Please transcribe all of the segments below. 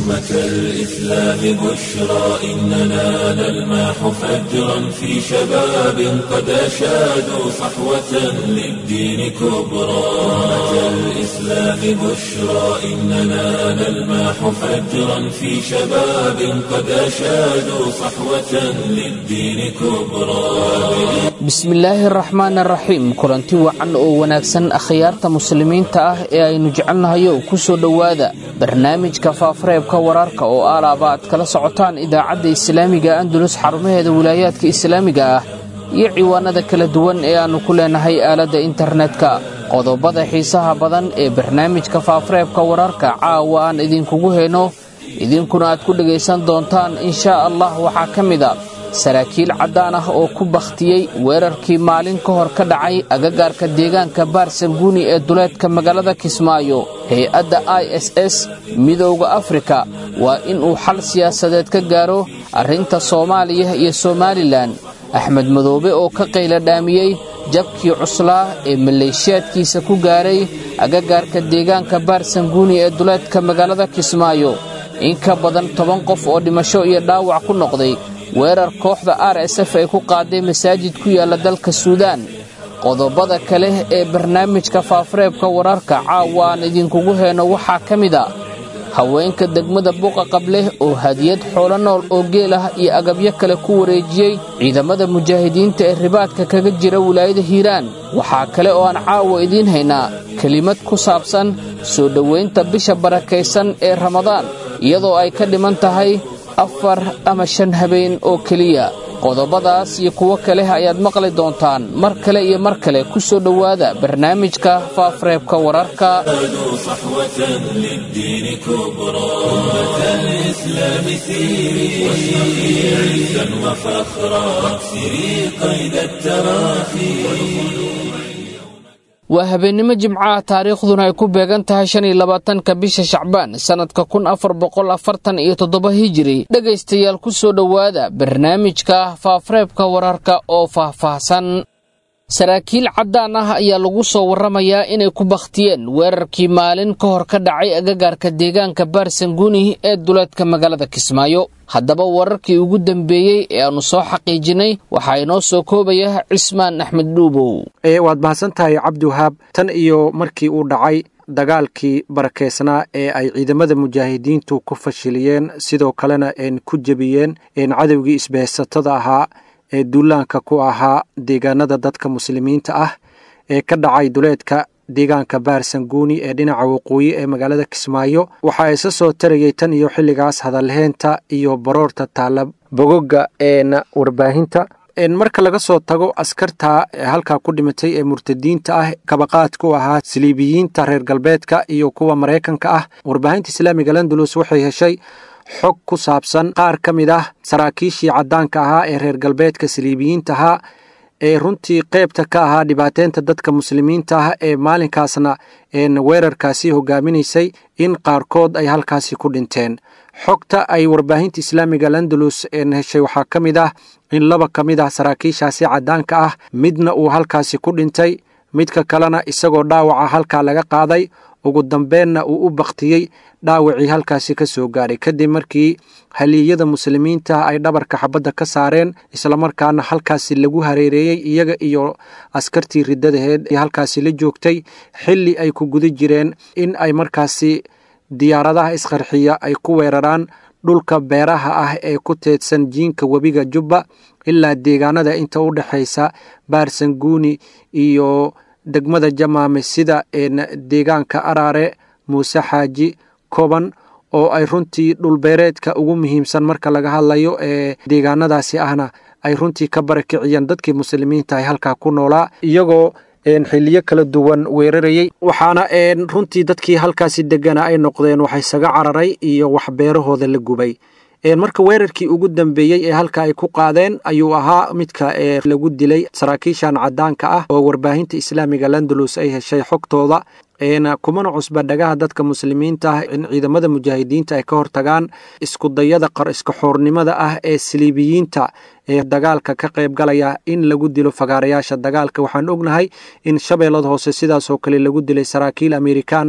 أمة الإسلام بشرى إننا نلمح فجرا في شباب قد أشادوا صحوة للدين كبرى أمة الإسلام بشرى إننا نلمح فجرا في شباب قد أشادوا صحوة للدين كبرى bismillaahi araxmaan araxiim kulanti wacan oo wanaagsan akhyaarta muslimiinta ah ee aynu jecelnahayo ku soo dhowaada barnaamijka faafareebka wararka oo aalaaba aad kala socotaan idaacadda islaamiga andulus xarumaheeda wilaayaadka islaamiga ah iyo ciwaanada kala duwan ee aannu ku leenahay aaladda internetka qodobada xiisaha badan ee barnaamijka faafareebka wararka caawa aan idinkugu heyno idinkuna aad ku dhegaysan doontaan inshaa allah waxaa ka mid a saraakiil caddaan ah oo ku bakhtiyey weerarkii maalin ka hor ka dhacay agagaarka deegaanka baarsanguuni ee duleedka magaalada kismaayo hay-adda i s s midowda afrika waa inuu xal siyaasadeed ka gaaro arrinta soomaaliya iyo somalilan axmed madoobe oo ka qayla dhaamiyey jabkii cuslaa ee maleeshiyaadkiisa ku gaaray agagaarka deegaanka baarsanguuni ee duleedka magaalada kismaayo in ka badan toban qof oo dhimasho iyo dhaawac ku noqday weerar kooxda r s f ay ku qaaday masaajid ku yaalla dalka suudaan qodobada kale ee barnaamijka faafareebka wararka caawa aan idinkugu heyno waxaa ka mid a haweenka degmada buqa qableh oo hadiyad xoolo nool oo geel ah iyo agabyo kale ku wareejiyey ciidamada mujaahidiinta ee ribaadka kaga jira wilaayada hiiraan waxaa kale oo aan caawa idiin haynaa kelimad ku saabsan soo dhowaynta bisha barakaysan ee ramadaan iyadoo ay ka dhiman tahay afar ama shan habeen oo keliya qodobadaas iyo kuwo kale ayaad maqli doontaan mar kale iyo mar kale ku soo dhowaada barnaamijka faafareebka wararka صحوة للدين كبرى أمة الإسلام سيري واشرقي عزا وفخرا واكسري قيد التراخي waa habeennimo jimcaha taariikhduna ay ku beegan tahay shan iyo labaatanka bisha shacbaan sannadka kun afar boqol afartan iyo toddoba hijiri dhegaystayaal ku soo dhowaada barnaamijka faafareebka wararka oo faahfaahsan saraakiil caddaan ah ayaa lagu soo warramayaa inay ku bakhtiyeen weerarkii maalin ka hor ka dhacay agagaarka deegaanka baarsanguuni ee duleedka magaalada kismaayo haddaba wararkii ugu dambeeyey ee aannu soo xaqiijinay waxaa inoo soo koobaya cismaan axmed dhuubow waad mahadsan tahay cabdiwahaab tan iyo markii uu dhacay dagaalkii barakeysnaa ee ay ciidamada mujaahidiintu ku fashiliyeen sidoo kalena een ku jebiyeen een cadowgii isbahaysatada ahaa ee duulaanka ku ahaa deegaanada dadka muslimiinta ah ee ka dhacay duleedka deegaanka baarsanguuni ee dhinaca waqooyi ee magaalada kismaayo waxaa isa soo tarayay tan iyo xilligaas hadalheynta iyo baroorta taalla bogoga een warbaahinta marka laga soo tago askarta halkaa ku dhimatay ee murtadiinta ah kabaqaad ku ahaa saliibiyiinta reer galbeedka iyo kuwa maraykanka ah warbaahinta islaamiga landulus waxay heshay xog ku saabsan qaar ka mid ah saraakiishii caddaanka ahaa ee reer galbeedka saliibiyiinta ahaa ee runtii qeybta ka ahaa dhibaateynta dadka muslimiinta ah ee maalinkaasna weerarkaasi hogaaminaysay in qaarkood ay halkaasi ku dhinteen xogta ay warbaahinta islaamiga landalus heshay waxaa ka mid ah in laba ka mid ah saraakiishaasi caddaanka ah midna uu halkaasi ku dhintay midka kalena isagoo dhaawaca halkaa laga qaaday ugu dambeenna uu u bakhtiyey dhaawacii halkaasi ka soo gaaray kadib markii haliiyada muslimiinta ay dhabarka xabadda ka saareen islamarkaana halkaasi lagu hareereeyey iyaga iyo askartii riddadaheed ee halkaasi la joogtay xilli ay ku guda jireen in ay markaasi diyaaradaha isqarxiya ay ku weeraraan dhulka beeraha ah ee ku teedsan jiinka webiga jubba ilaa deegaanada inta u dhexaysa baarsanguuni iyo degmada jamaame sida deegaanka araare muuse xaaji koban oo ay runtii dhulbeereedka ugu muhiimsan marka laga hadlayo ee deegaanadaasi ahna ay runtii ka barakiciyeen dadkii muslimiinta ay halkaa ku noolaa iyagoo xiliyo kala duwan weerarayey waxaana runtii dadkii halkaasi degana ay noqdeen wax isaga cararay iyo wax beerahooda la gubay marka weerarkii ugu dambeeyey ee halka ay ku qaadeen ayuu ahaa midka lagu dilay saraakiishan cadaanka ah oo warbaahinta islaamiga landalus ay heshay xogtooda kumana cusba dhagaha dadka muslimiinta ah in ciidamada mujaahidiinta ay ka hortagaan iskudayada qar iska xoornimada ah ee saliibiyiinta ee dagaalka ka qayb galaya in lagu dilo fagaarayaasha dagaalka waxaan ognahay in shabeellada hoose sidaasoo kale lagu dilay saraakiil amerikaan ah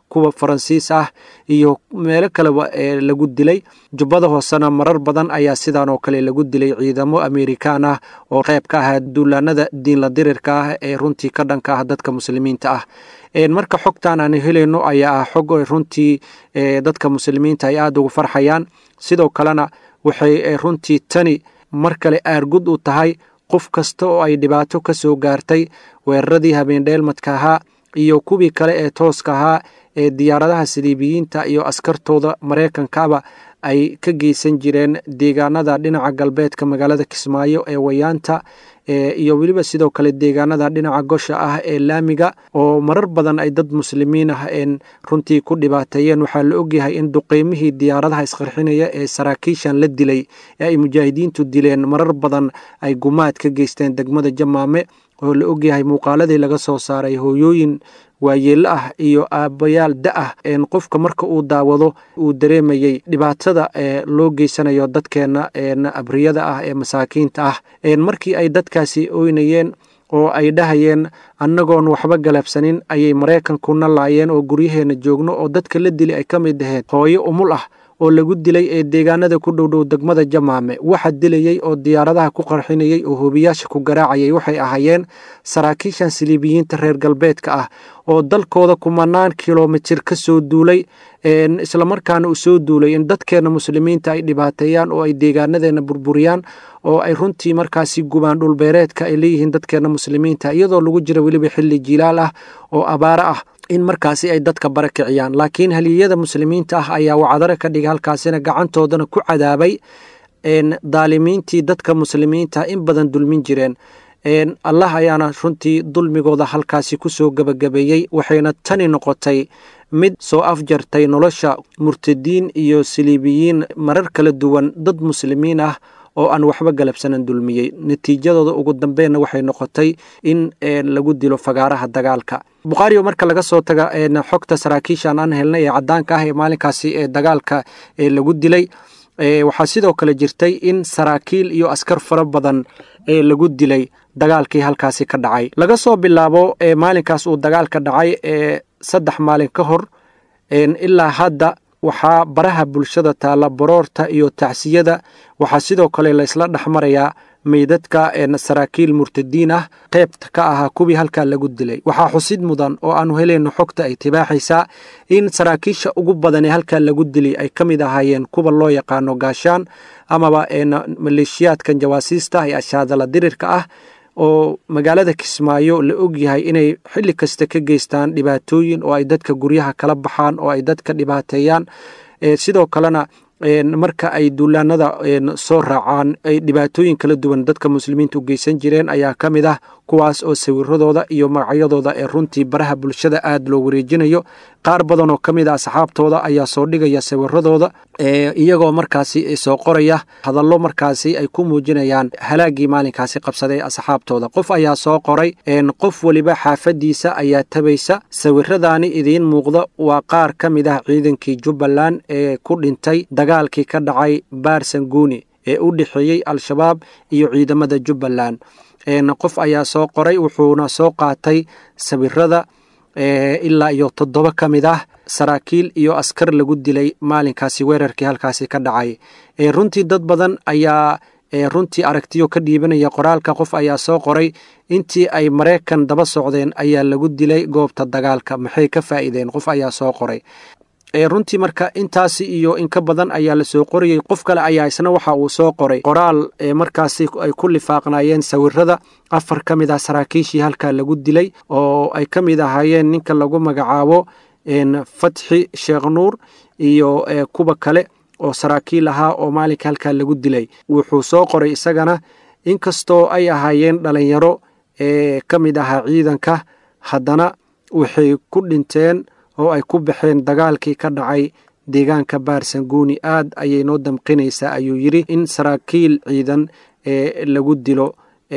kuwa faransiis ah iyo meelo kaleba ee lagu dilay jubbada hoosena marar badan ayaa sidan oo kale lagu dilay ciidamo amerikaan ah oo qayb ka ahaa duulaanada diinla dirirka ah ee runtii ka dhanka ah dadka muslimiinta ah marka xogtan aan helayno ayaa ah xog runtii dadka muslimiinta ay aada ugu farxayaan sidoo kalena waxay runtii tani mar kale aargud u tahay qof kasta oo ay dhibaato ka soo gaartay weeraradii habeendheelmadka ahaa iyo kuwii kale ee tooska ahaa ee diyaaradaha saliibiyiinta iyo askartooda maraykankaaba ay ka geysan jireen deegaanada dhinaca galbeedka magaalada kismaayo ee wayaanta iyo weliba sidoo kale deegaanada dhinaca gosha ah ee laamiga oo marar badan ay dad muslimiin ah een runtii ku dhibaateeyeen waxaa la ogyahay in duqeymihii diyaaradaha isqarxinaya ee saraakiishan la dilay ee ay mujaahidiintu dileen marar badan ay gumaad ka geysteen degmada jamaame oo la ogyahay muuqaaladii laga soo saaray hooyooyin waayeello ah iyo aabbayaal da ah een qofka marka uu daawado uu dareemayey dhibaatada ee loo geysanayo dadkeenna een abriyada ah ee masaakiinta ah een markii ay dadkaasi oynayeen oo ay dhahayeen annagoon waxba galabsanin ayay maraykankuna laayeen oo guryaheenna joogno oo dadka la dili ay ka mid ahayd hooyo umul ah oo lagu dilay ee deegaanada ku dhowdhow degmada jamaame waxa dilayey oo diyaaradaha ku qarxinayey oo hoobiyaasha ku garaacayay waxay ahaayeen saraakiishan siliibiyiinta reer galbeedka ah oo dalkooda kumanaan kilomitir ka soo duulay islamarkaana uu soo duulay in dadkeenna muslimiinta ay dhibaateeyaan oo ay deegaanadeena burburiyaan oo ay runtii markaasi gubaan dhulbeereedka ay leeyihiin dadkeenna muslimiinta iyadoo lagu jira weliba xilli jilaal ah oo abaaro ah in markaasi ay dadka bara kiciyaan laakiin haliyada muslimiinta ah ayaa wacdare ka dhigay halkaasina gacantoodana ku cadaabay daalimiintii dadka muslimiinta in badan dulmin jireen allah ayaana runtii dulmigooda halkaasi kusoo gebagabeeyey waxayna tani noqotay mid soo afjartay nolosha murtadiin iyo siliibiyiin marar kala duwan dad muslimiin ah oo aan waxba galabsanan dulmiyey natiijadooda ugu dambeenna waxay noqotay in lagu dilo fagaaraha dagaalka bukhaariyo marka laga soo taga xogta saraakiishan aan helnay ee cadaanka ah ee maalinkaasi ee dagaalka ee lagu dilay waxaa sidoo kale jirtay in saraakiil iyo askar fara badan ee lagu dilay dagaalkii halkaasi ka dhacay laga soo bilaabo maalinkaas uu dagaalka dhacay ee saddex maalin ka hor ilaa hadda waxaa baraha bulshada taalla baroorta iyo tacsiyada waxaa sidoo kale laysla dhexmarayaa meydadka saraakiil murtadiin ah qaybta ka ahaa kuwii halkaa lagu dilay waxaa xusid mudan oo aanu helayno xogta ay tibaaxaysaa in saraakiisha ugu badan ee halkaa lagu dilay ay ka mid ahaayeen kuwa loo yaqaano gaashaan amaba maleeshiyaadkan jawaasiista ee ashaadala dirirka ah oo magaalada kismaayo la ogyahay inay xilli kasta ka geystaan dhibaatooyin oo ay dadka guryaha kala baxaan oo ay dadka dhibaateeyaan sidoo kalena marka ay duulaanada soo raacaan ay dhibaatooyin kala duwan dadka muslimiinta u geysan jireen ayaa ka mid ah kuwaas oo sawiradooda iyo magacyadooda ee runtii baraha bulshada aada loo wareejinayo qaar badan oo ka mid a asxaabtooda ayaa soo dhigaya sawiradooda iyagoo markaasi soo qoraya hadallo markaasi ay ku muujinayaan halaagii maalinkaasi qabsaday asxaabtooda qof ayaa soo qoray qof weliba xaafadiisa ayaa tabaysa sawiradaani idiin muuqda waa qaar ka mid ah ciidankii jubbaland ee ku dhintay dagaalkii ka dhacay baarsanguuni ee u dhexeeyey al-shabaab iyo ciidamada jubbaland qof ayaa soo qoray wuxuuna soo qaatay sawirada ilaa iyo toddoba ka mid ah saraakiil iyo askar lagu dilay maalinkaasi weerarkii halkaasi ka dhacay runtii dad badan ayaa runtii aragtiyo ka dhiibanaya qoraalka qof ayaa soo qoray intii ay maraykan daba socdeen ayaa lagu dilay goobta dagaalka maxay ka faa'iideen qof ayaa soo qoray runtii marka intaasi iyo in ka badan ayaa la soo qorayey qof kale ayaa isna waxa uu soo qoray qoraal markaasi ay ku lifaaqnaayeen sawirada afar ka mid ah saraakiishii halkaa lagu dilay oo ay ka mid ahaayeen ninka lagu magacaabo fatxi sheekh nuur iyo kuwa kale oo saraakiil ahaa oo maalinka halkaa lagu dilay wuxuu soo qoray isagana inkastoo ay ahaayeen dhalinyaro ee ka mid ahaa ciidanka haddana waxay ku dhinteen oo ay ku baxeen dagaalkii ka dhacay deegaanka baarsanguuni aad ayay noo damqinaysaa ayuu yidhi in saraakiil ciidan ee lagu dilo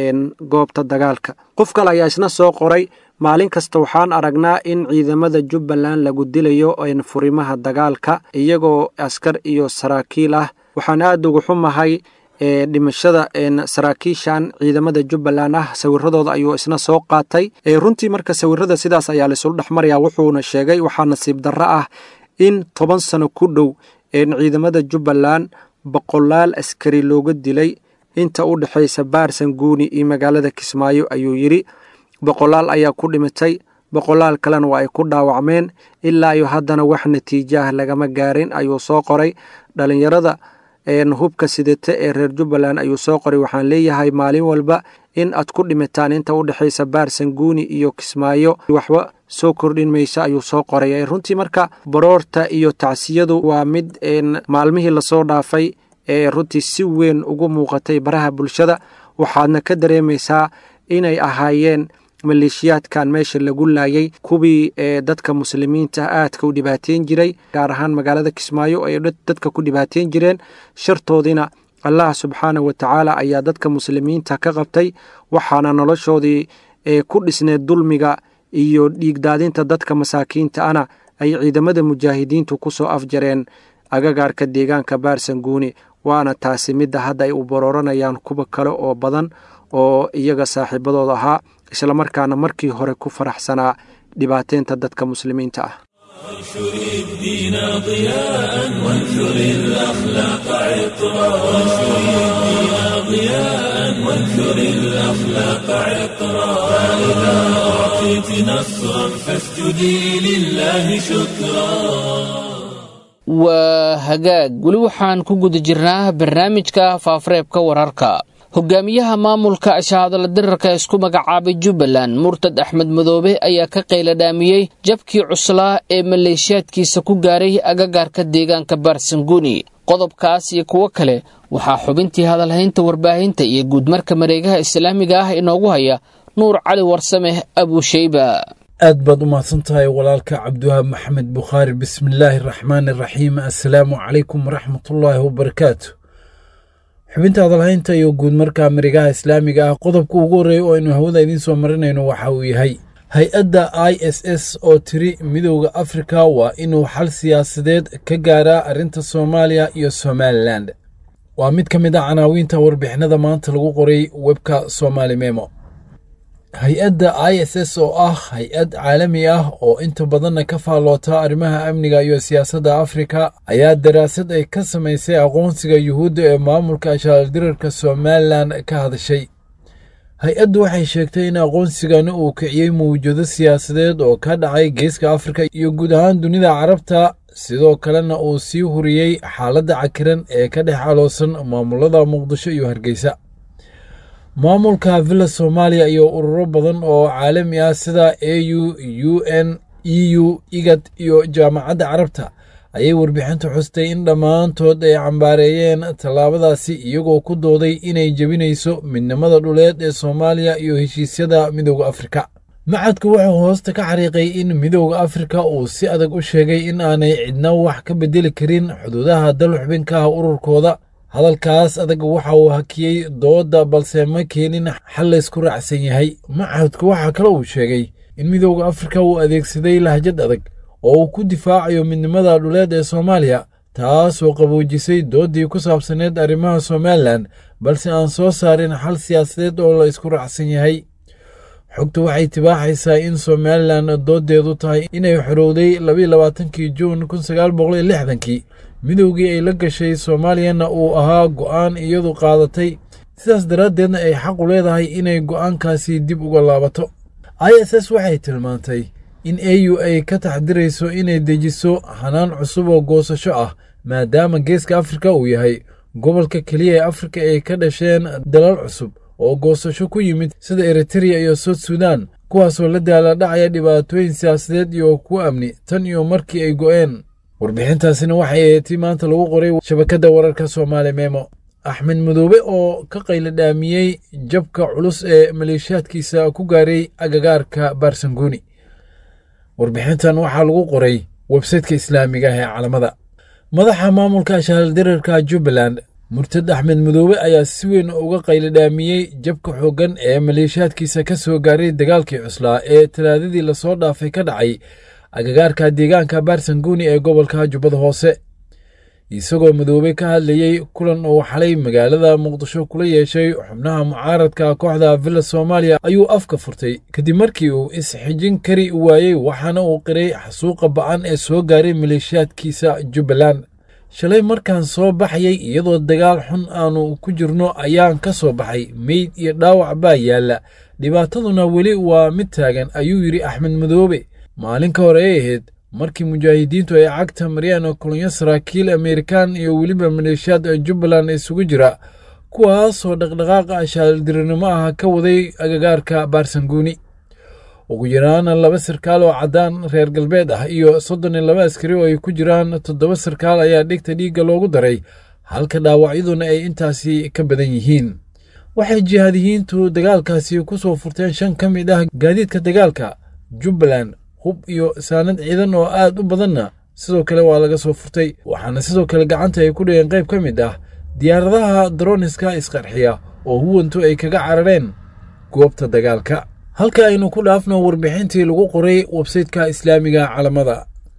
goobta dagaalka qof kale ayaa isna soo qoray maalin kasta waxaan aragnaa in ciidamada jubbaland lagu dilayo furimaha dagaalka iyagoo askar iyo saraakiil ah waxaan aada ugu xumahay ee dhimashada saraakiishan ciidamada jubbaland ah sawiradooda ayuu isna soo qaatay runtii marka sawirada sidaas ayaa laisula dhexmaraya wuxuuna sheegay waxaa nasiib darro ah in toban sano ku dhow ciidamada jubbaland boqolaal askari looga dilay inta u dhexaysa baarsan guuni iyo magaalada kismaayo ayuu yidhi boqolaal ayaa ku dhimatay boqolaal kalena waa ay ku dhaawacmeen ilaa iyo haddana wax natiijo ah lagama gaarin ayuu soo qoray dhalinyarada hubka sidata ee reer jubbaland ayuu soo qoray waxaan leeyahay maalin walba in aad ku dhimataan inta u dhexaysa baarsan guuni iyo kismaayo waxba soo kordhin maysa ayuu soo qoray runtii marka baroorta iyo tacsiyadu waa mid maalmihii lasoo dhaafay ee runtii si weyn ugu muuqatay baraha bulshada waxaadna ka dareemaysaa inay ahaayeen maleeshiyaadkan meesha lagu laayay kuwii ee dadka muslimiinta aadka u dhibaateyn jiray gaar ahaan magaalada kismaayo ay dadka ku dhibaateyn jireen shartoodiina allah subxaana wa tacaala ayaa dadka muslimiinta ka qabtay waxaana noloshoodii ee ku dhisneed dulmiga iyo dhiigdaadinta dadka masaakiinta ana ay ciidamada mujaahidiintu ku soo afjareen agagaarka deegaanka baarsan guuni waana taasi midda hadda ay u barooranayaan kuwa kale oo badan oo iyaga saaxiibadooda ahaa islamarkaana markii hore ku faraxsanaa dhibaateynta dadka muslimiinta ah وانشر الدين ضياء وانثر الأخلاق عطرا وانشر الدين ضياء وانثر الأخلاق عطرا فإذا أعطيت نصرا فاسجدي لله شكرا waa hagaag weli waxaan ku guda jirnaa barnaamijka faafareebka wararka hogaamiyaha maamulka shahaadala dirarka isku magacaabay jubbaland murtad axmed madoobe ayaa ka qayladhaamiyey jabkii cuslaa ee maleeshiyaadkiisa ku gaaray agagaarka deegaanka baarsanguuni qodobkaas iyo kuwo kale waxaa xubintii hadalhaynta warbaahinta iyo guudmarka mareegaha islaamiga ah inoogu haya nuur cali warsameh abuusheyba aad baad u mahadsan tahay walaalka cabdiwahaab maxamed bukhaari bismillaahi araxmaani araxiim assalaamu calaykum waraxmatullaahi wabarakaatu xubinta hadalhaynta iyo guud marka marigaha islaamiga ah qodobka ugu horreeya oo aynu hawada idiin soo marinayno waxa uu yahay hay-adda i s s oo tiri midowda afrika waa inuu xal siyaasadeed ka gaaraa arrinta soomaaliya iyo somalilan waa mid ka mid ah canaawiinta warbixinada maanta lagu qoray webka somaali memo hay-adda i s s oo ah hay-ad caalami ah oo inta badanna ka faalloota arrimaha amniga iyo siyaasadda afrika ayaa daraasad ay ka samaysay aqoonsiga yuhuudda ee maamulka ashaaldirarka somalilan ka hadashay hay-addu waxay sheegtay in aqoonsigani uu kiciyey mawjado siyaasadeed oo ka dhacay geeska afrika iyo guud ahaan dunida carabta sidoo kalena uu sii huriyey xaaladda cakiran ee ka dhex caloosan maamulada muqdisho iyo hargeysa maamulka villa soomaaliya iyo ururo badan oo caalami ah sida a u u n e u igad iyo jaamacadda carabta ayay warbixinta xustay in dhammaantood ay cambaareeyeen tallaabadaasi iyagoo ku dooday inay jebinayso midnimada dhuleed ee soomaaliya iyo heshiisyada midowda afrika macadku wuxuu hoosta ka xariiqay in midowda afrika uu si adag u sheegay in aanay cidna wax ka bedeli karin xuduudaha dal xubinka ah ururkooda hadalkaas adag waxa uu hakiyey doodda balse ma keenin xal laysku raacsan yahay macahadku waxaa kale uu sheegay in midowda afrika uu adeegsaday lahjad adag oo uu ku difaacayo midnimada dhuleed ee soomaaliya taasoo qaboojisay dooddii ku saabsaneed arrimaha somalilan balse aan soo saarin xal siyaasadeed oo la isku raacsan yahay xogtu waxay tibaaxaysaa in somalilan dooddeedu tahay inay xorowday labayo labaatankii juun kun sagaal boqol iyo lixdankii midowgii ay la gashay soomaaliyana uu ahaa go'aan iyadu qaadatay sidaas daraaddeedna ay xaqu leedahay inay go'aankaasi dib uga laabato i s s waxay tilmaantay in a u ay ka taxdirayso inay dejiso hanaan cusub oo goosasho ah maadaama geeska afrika uu yahay gobolka keliya ee afrika ay ka dhasheen dalal cusub oo goosasho ku yimid sida eritreya iyo sout sudan kuwaasoo la daala dhacaya dhibaatooyin siyaasadeed iyo kuwa amni tan iyo markii ay go'een warbixintaasina waxay eetii maanta lagu qoray shabakadda wararka soomaali memo axmed madoobe oo ka qayladhaamiyey jabka culus ee maleeshiyaadkiisa ku gaaray agagaarka baarsanguuni warbixintan waxaa lagu qoray websaytka islaamiga ah ee calamada madaxa maamulka ashaaldirarka jubbaland murtad axmed madoobe ayaa si weyn uga qayladhaamiyey jabka xooggan ee maleeshiyaadkiisa ka soo gaaray dagaalkii cuslaa ee talaadadii lasoo dhaafay ka dhacay agagaarka deegaanka baarsanguuni ee gobolka jubbada hoose isagoo madoobey ka hadlayey kulan uu xalay magaalada muqdisho kula yeeshay xubnaha mucaaradka kooxda villa soomaaliya ayuu afka furtay kadib markii uu isxijin kari waayey waxaana uu qiray xasuuqa ba'an ee soo gaaray maleeshiyaadkiisa jubbaland shalay markaan soo baxayay iyadoo dagaal xun aanu ku jirno ayaan ka soo baxay meyd iyo dhaawac baa yaalla dhibaataduna weli waa mid taagan ayuu yidhi axmed madoobe maalin ka hor ay ahayd markii mujaahidiintu ay cagta mariyaan kolonyo saraakiil amerikan iyo weliba maleeshiyaad jubbaland isugu jira kuwaasoo dhaqdhaqaaqa shaaldirinimo ah ka waday agagaarka baarsanguuni ugu yaraana laba sarkaal oo caddaan reer galbeed ah iyo soddon iyo laba askari oo ay ku jiraan toddoba sarkaal ayaa dhigta dhiigga loogu daray halka dhaawacyaduna ay intaasi ka badan yihiin waxay jihaadiyiintu dagaalkaasi ku soo furteen shan ka mid ah gaadiidka dagaalka jubbaland hub iyo saanad ciidan oo aad u badanna sidoo kale waa laga soo furtay waxaana sidoo kale gacanta ay ku dhigeen qayb ka mid ah diyaaradaha daroniska isqarxiya oo huwantu ay kaga carareen goobta dagaalka halka aynu ku dhaafno warbixintii lagu qoray websayteka islaamiga calamada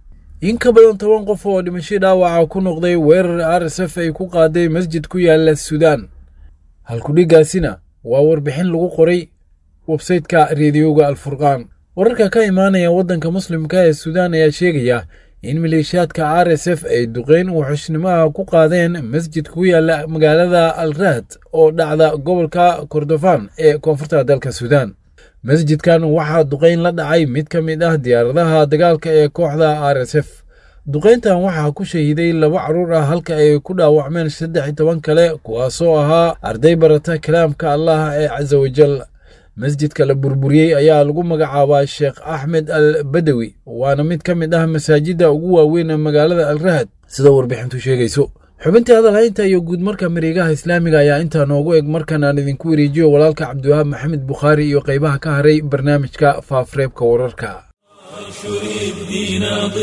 in ka badan toban qof oo dhimasho dhaawaca ku noqday weerar r s f ay ku qaaday masjid ku yaala suudaan halkudhigaasina waa warbixin lagu qoray websayteka reediyoga alfurqaan wararka ka imaanaya waddanka muslimka ee suudaan ayaa sheegaya in maleeshiyaadka r s f ay duqeyn wuxushnimaha ku qaadeen masjid ku yaala magaalada al rahd oo dhacda gobolka kordofan ee koonfurta dalka suudaan masjidkan waxaa duqayn la dhacay mid ka mid ah diyaaradaha dagaalka ee kooxda r s f duqayntan waxaa ku shahiday laba carruur ah halka ay ku dhaawacmeen saddex iyo toban kale kuwaasoo ahaa arday barata kalaamka allah ee casa wajal masjidka la burburiyey ayaa lagu magacaabaa sheekh axmed al badawi waana mid ka mid ah masaajidda ugu waaweyn magaalada al rahad sida warbixintu sheegayso xubintii hadalhaynta iyo guudmarka mareegaha islaamiga ayaa intaa noogu eg markan aan idinku wareejiyo walaalka cabdiwahaab maxamed bukhaari iyo qaybaha ka haray barnaamijka faafreebka wararka وانشر الدين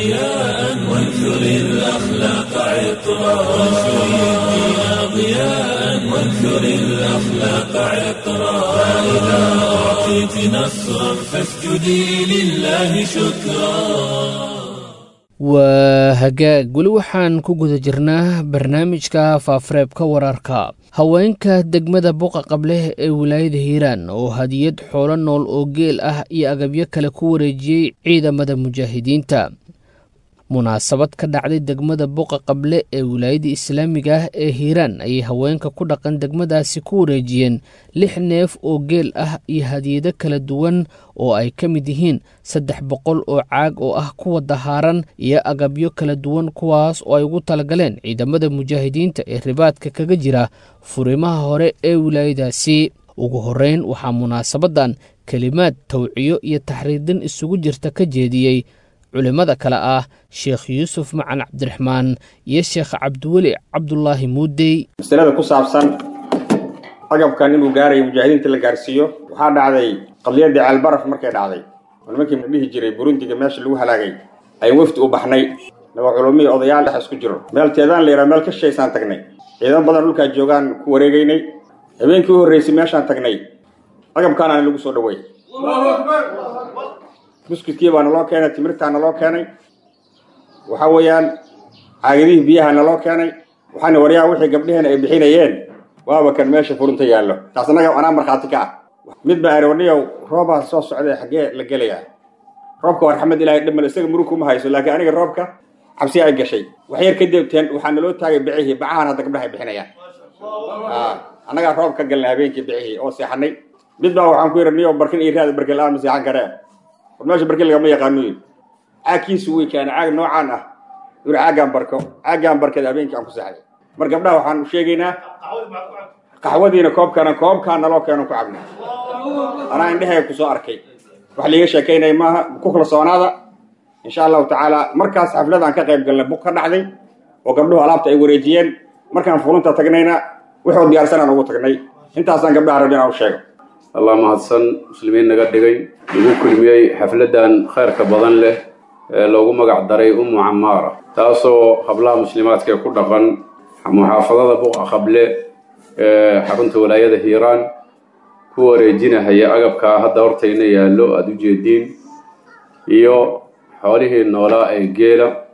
ضياء وانثر الأخلاق عطرا وانشر الدين ضياء وانثر الأخلاق عطرا فإذا أعطيت نصرا فاسجدي لله شكرا waa hagaag weli waxaan ku guda jirnaa barnaamijka faafareebka wararka haweenka degmada buqa qableh ee wilaayada hiiraan oo hadiyad xoolo nool oo geel ah iyo agabyo kale ku wareejiyey ciidamada mujaahidiinta munaasabad ka dhacday degmada buqa qable ee wilaayada islaamiga ah ee hiiraan ayay haweenka ku dhaqan degmadaasi ku wareejiyeen lix neef oo geel ah iyo hadiyado kala duwan oo ay ka mid yihiin saddex boqol oo caag oo ah kuwa dahaaran iyo agabyo kala duwan kuwaas oo ay ugu talagaleen ciidamada mujaahidiinta ee ribaadka kaga jira furimaha hore ee wilaayadaasi ugu horeyn waxaa munaasabadan kelimaad tawciyo iyo taxriirdin isugu jirta ka jeediyey culimmada kale ah sheekh yuusuf macan cabdiraxmaan iyo sheekh cabdiweli cabdulaahi muudey masalada ku saabsan agabkan inuu gaarayo mujaahidiinta la gaarsiiyo waxaa dhacday qadiyadii ceelbaraf markay dhacday oo nimankii dhihi jiray burundiga meesha lagu halaagay ayaan wefdi u baxnay naba culumihii odayaal dhex isku jiro meel teedaan la yidhaha meel ka shaysaan tagnay ciidan badan dhulkaa joogaan ku wareegaynay habeenkii u horreysay meeshaan tagnay agabkaanaana lagu soo dhaweey buskudkii baa naloo keenay timirtaa naloo keenay waxa weeyaan caagadihii biyaha naloo keenay waxaana waryaa wixii gabdheheen ay bixinayeen waaba kan meesha furunta yaallo taas annaga anaa markhaati ka ah mid baa arooniyow roobaa soo socday xaggee la gelayaa roobka waa raxmad ilahay dhamal isaga murug kuma hayso laakiin aniga roobka cabsi ay gashay wax yar kadib teen waxaa naloo taagay bicihii bacahan hadda gabdhaha ay bixinayaan annagaa roob ka galnay habeenkii bicihii oo seexanay mid baa waxaan ku yidhi niyow barkin iyo raad barkin la-aan ma seexan karee war meesha barkin lagama yaqaano yidhi caagkiisu way keenay caag noocaan ah yuri caaggaan barko caaggaan barkada habeenkii aan ku seexday mar gabdhaha waxaan u sheegaynaa qaxwadiina koobkana koobkaan naloo keeno ku cabnay anaa indhehay ku soo arkay wax liiga sheekaynaya maaha ku kalsoonaada insha allahu tacaala markaas xafladaan ka qayb galnay buk ka dhacday oo gabdhuhu alaabta ay wareejiyeen markaan furunta tagnayna wuxuu diyaarsanaan ugu tagnay intaasaan gabdhaha rabin aan u sheego allah mahadsan muslimiin naga dhigay lagu kulmiyey xafladdan khayrka badan leh ee loogu magac daray ummu camaara taasoo hablaha muslimaadka ku dhaqan muxaafadada buqa qable ee xarunta walaayada hiiraan ku wareejinahaya agabkaa hadda hortayna yaallo aada u jeediin iyo xoolihii noolaa ee geela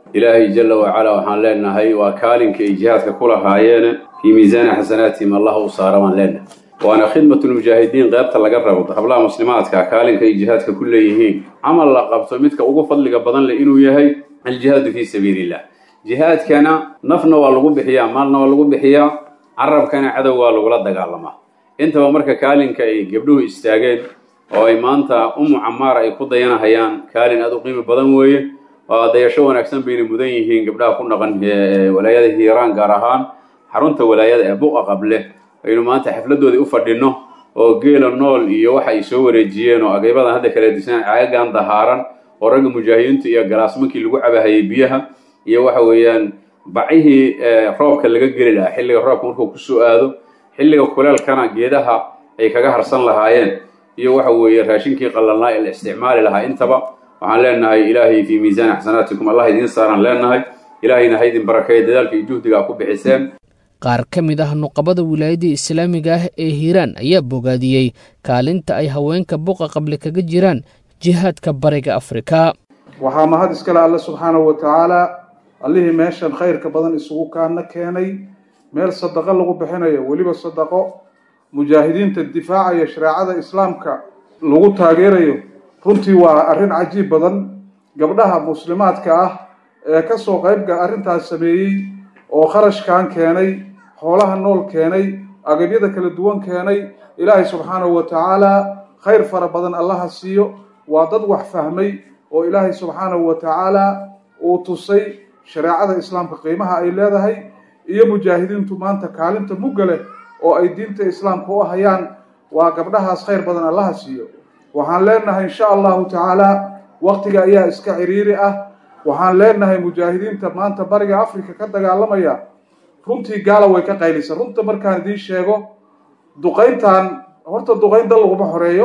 ilaahay jalla wacalaa waxaan leenahay waa kaalinka ay jihaadka ku lahaayeene fii miisaani xasanaatihim allah u saara baan leenahay waana khidmatulmujaahidiin qeybta laga rabo hablaha muslimaadka kaalinka ay jihaadka ku leeyihiin camal la qabto midka ugu fadliga badan leh inuu yahay aljihaadu fii sabiilillah jihaadkana nafna waa lagu bixiyaa maalna waa lagu bixiyaa carabkana cadow waa lagula dagaalamaa intaba marka kaalinka ay gabdhuhu istaageen oo ay maanta umu camaara ay ku dayanahayaan kaalin aad u qiimi badan weeye waa dayasho wanaagsan bayna mudan yihiin gabdhaha ku dhaqan walaayada hiiraan gaar ahaan xarunta walaayada ee buqa qable aynu maanta xafladoodii u fadhinno oo geela nool iyo waxa ay soo wareejiyeen oo ageybadan hadda kala disaan caagagan dahaaran oo ragga mujaahidiinta iyo galaasmankii lagu cabahayay biyaha iyo waxa weeyaan bacihii roobka laga geli lahaa xilliga roobka markuu kusoo aado xilliga kuleelkana geedaha ay kaga harsan lahaayeen iyo waxa weeye raashinkii qalalnaa ee la isticmaali lahaa intaba waxaan leenahay ilaahay fii miisaani xasanaatikum allah idiin saaraan leenahay ilaahayna ha idin barakeeya dadaalka iyo juhdiga a ku bixiseen qaar ka mid ah nuqabada wilaayadda islaamiga ah ee hiiraan ayaa bogaadiyey kaalinta ay haweenka buqa qable kaga jiraan jihaadka bariga afrika waxaa mahad iskale alle subxaanahu wa tacaala allihii meeshan khayrka badan isugu kaana keenay meel sadaqo lagu bixinayo weliba sadaqo mujaahidiinta difaacaya shareecada islaamka lagu taageerayo runtii waa arrin cajiib badan gabdhaha muslimaadka ah ee kasoo qaybga arrintaas sameeyey oo kharashkan keenay xoolaha nool keenay agabyada kala duwan keenay ilaahay subxaanahu wa tacaala khayr fara badan allaha siiyo waa dad wax fahmay oo ilaahay subxaanahu wa tacaala uu tusay shareecada islaamka qiimaha ay leedahay iyo mujaahidiintu maanta kaalinta mugga leh oo ay diinta islaamka u hayaan waa gabdhahaas khayr badan allaha siiyo waxaan leenahay insha allahu tacaala waktiga ayaa iska ciriiri ah waxaan leenahay mujaahidiinta maanta bariga africa ka dagaalamaya runtii gaala way ka qaylisa runta markaan idiin sheego duqayntan horta duqayn dal laguma xoreeyo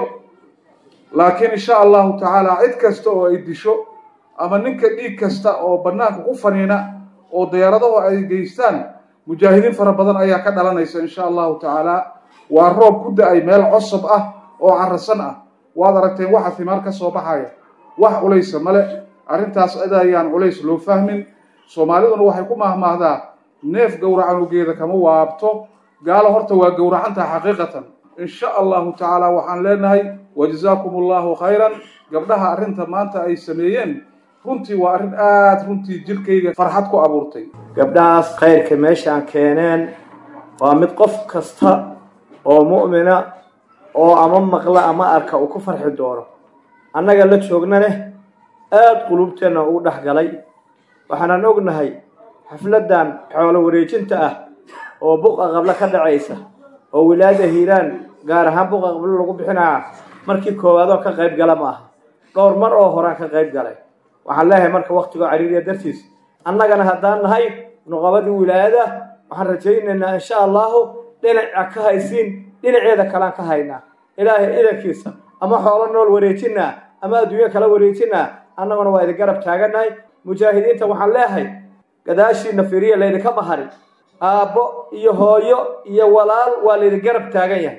laakiin insha allahu tacaala cid kasta oo ay disho ama ninka dhiig kasta oo banaanka ku faniina oo diyaaradahu ay geystaan mujaahidiin fara badan ayaa ka dhalanaysa insha allahu tacaala waa roob ku da-ay meel cosob ah oo carasan ah waad aragteen waxa himaar ka soo baxaya wax culaysa male arrintaas cid ayaan culays loo fahmin soomaaliduna waxay ku mahmaahdaa neef gowracanugeeda kama waabto gaalo horta waa gowracantaha xaqiiqatan insha allahu tacaala waxaan leenahay wajazaakum allahu khayran gabdhaha arrinta maanta ay sameeyeen runtii waa arrin aada runtii jirkayga farxad ku abuurtay gabdhahaas khayrka meeshaan keeneen waa mid qof kasta oo mu'mina oo ama maqla ama arka uu ku farxi doono annaga la joogna leh aada quluubteenna ugu dhex galay waxaanan ognahay xafladdan xoolo wareejinta ah oo buqa qablo ka dhacaysa oo wilaayada hiiraan gaar ahaan buqa qablo lagu bixinaya markii koowaadoo ka qayb gala ma aha dhowr mar oo horaan ka qayb galay waxaan leeyahay marka waktigoo cariiriya dartiis annagana haddaan nahay nuqabadii wilaayada waxaan rajaynaynaa insha allahu dhinaca ka haysiin dhinaceeda kalaan ka haynaa ilaahay idankiisa ama xoolo nool wareejinaa ama adduunyo kala wareejinaa annaguna waa idin garab taagannahay mujaahidiinta waxaan leeyahay gadaashiina firiya laydinka maharin aabbo iyo hooyo iyo walaal waa laydin garab taagan yahay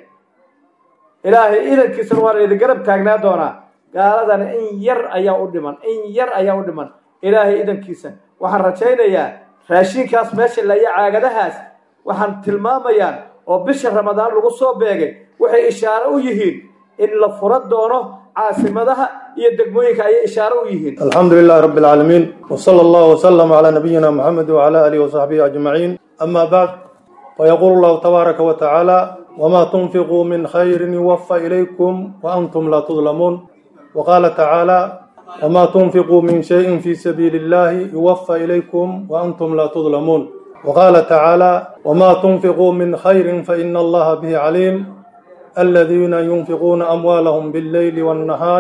ilaahay idankiisana waa laydin garab taagnaa doonaa gaaladana in yar ayaa u dhiman in yar ayaa u dhiman ilaahay idankiisa waxaan rajaynayaa raashiinkaas meesha laya caagadahaas waxaan tilmaamayaan oo bisha ramadaan lagu soo beegay waxay ishaaro u yihiin in la fura doono caasimadaha iyo degmooyinka ayay ishaaro u yihiin الحمد لله رب العالمين وصلى الله وسلم على نبينا محمد وعلى آله وصحبه أجمعين أما بعد فيقول الله تبارك وتعالى وما تنفقوا من خير يوفى إليكم وأنتم لا تظلمون وقال تعالى وما تنفقوا من شيء في سبيل الله يوفى إليكم وأنتم لا تظلمون وقال تعالى وما تنفقوا من خير فإن الله به عليم الذين ينفقون أموالهم بالليل والنهار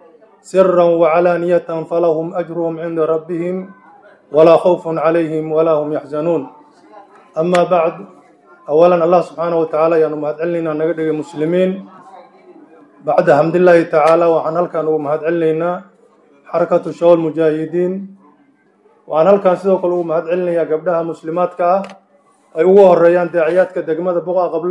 سرا وعلانية فلهم أجرهم عند ربهم ولا خوف عليهم ولا هم يحزنون أما بعد أولا الله سبحانه وتعالى يعني مهد علينا نقدر مسلمين بعد حمد الله تعالى وعن هل كانوا مهد علينا حركة الشغل المجاهدين وعن هل كان سيدو كلوا مهد علينا قبلها مسلمات كا أي هو الريان داعيات كدقمة بقى قبل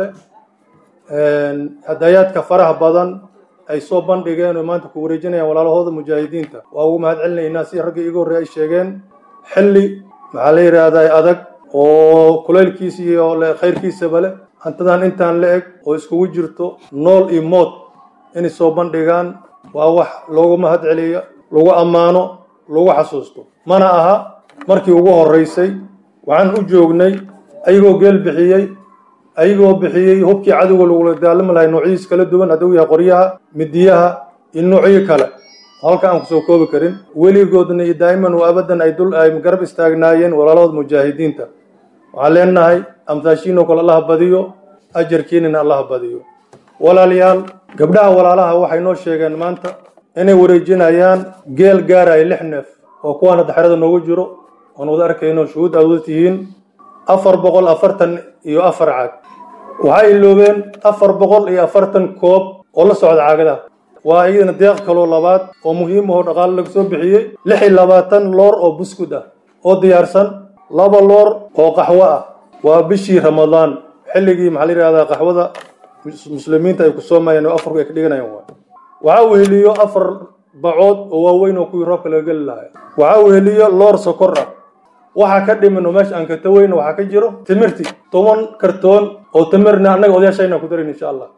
هدايات كفرح بدن ay soo bandhigeen oo maanta ku wareejinayaan walaalahooda mujaahidiinta waa ugu mahad celinaynaa si raggii igu horreey ay sheegeen xilli maxaa la yidhaahdaa adag oo kulaylkiisa iyo khayrkiisaba leh hantidan intaan la eg oo iskugu jirto nool iyo mood inay soo bandhigaan waa wax loogu mahad celiyo lagu ammaano lagu xasuusto mana aha markii ugu horraysay waxaan u joognay ayagoo geel bixiyey ayagoo bixiyey hubkii cadowga lagula daalami lahay noocyadiis kala duwan hadduu yahay qoryaha midiyaha iyo noocyo kale halka aan kusoo koobi karin weligoodna iyo daa'iman wa abadan ay dul ay garab istaagnaayeen walaalada mujaahidiinta waxaan leenahay amtaashiinoo kale allaha badiyo ajarkiinina allaha badiyo walaalayaal gabdhaha walaalaha waxay noo sheegeen maanta inay wareejinayaan geel gaaraya lix neef oo kuwaana daxrada noogu jiro oon wada arkayno shuhuud aad wada tihiin afar boqol afartan iyo afar caag waxay iloobeen afar boqol iyo afartan koob oo la socda caagadaha waa iyadana deeq kaloo labaad oo muhiim ahoo dhaqaale laga soo bixiyey lix iyo labaatan loor oo buskud ah oo diyaarsan laba loor oo qaxwo ah waa bishii ramadaan xilligii maxaa la yidhahdaa qaxwada muslimiinta ay ku soomayeen oo afarku ay ka dhiganayaan waay waxaa weheliyo afar bacood oo waaweyn oo kuwii roobka laga geli lahaa waxaa weheliyo loor sokor ah waxaa ka dhiman oo meesha aan ka taweyna waxaa ka jiro timirti toban kartoon oo timirna annaga odayaashayna ku darin insha allah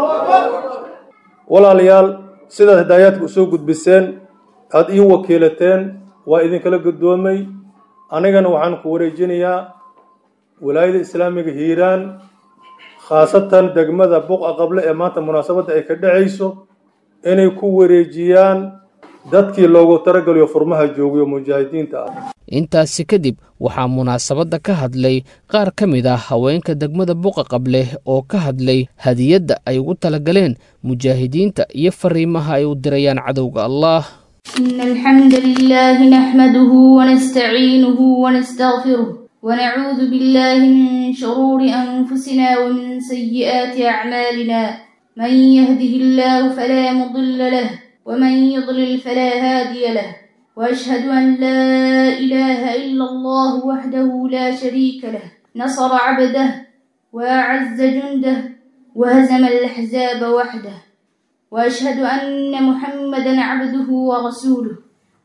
walaalayaal sidaad hidaayaadka usoo gudbiseen aada ii wakiilateen waa idinkala guddoomay anigana waxaan ku wareejinayaa walaayada islaamiga hiiraan khaasatan degmada buqa qable ee maanta munaasabadda ay ka dhacayso inay ku wareejiyaan dadkii loogu taragaliyo furmaha joogayo mujaahidiinta ah intaasi kadib waxaa munaasabadda ka hadlay qaar ka mid ah haweenka degmada buqa qable oo ka hadlay hadiyadda ay ugu talagaleen mujaahidiinta iyo fariimaha ay u dirayaan cadowga allah إن الحمد لله نحمده ونستعينه ونستغفره ونعوذ بالله من شرور أنفسنا ومن سيئات أعمالنا من يهده الله فلا مضل له ومن يضلل فلا هادي له وأشهد أن لا إله إلا الله وحده لا شريك له نصر عبده وأعز جنده وهزم الأحزاب وحده وأشهد أن محمدا عبده ورسوله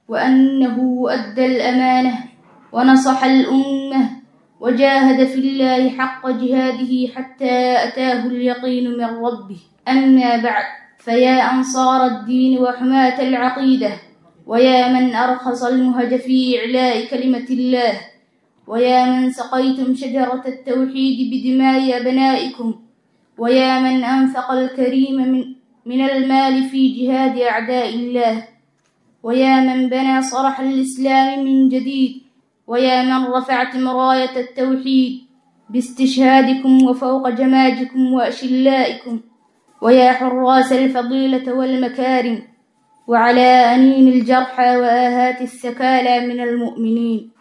وأنه أدى الأمانة ونصح الأمة وجاهد في الله حق جهاده حتى أتاه اليقين من ربه أما بعد فيا أنصار الدين وحماة العقيدة ويا من أرخص المهج في إعلاء كلمة الله ويا من سقيتم شجرة التوحيد بدماء أبنائكم ويا من أنفق الكريم من, من المال في جهاد أعداء الله ويا من بنى صرح الإسلام من جديد ويا من رفعتم راية التوحيد باستشهادكم وفوق جماجكم وأشلائكم ويا حراس الفضيلة والمكارم وعلى أنين الجرحى وآهات السكالى من المؤمنين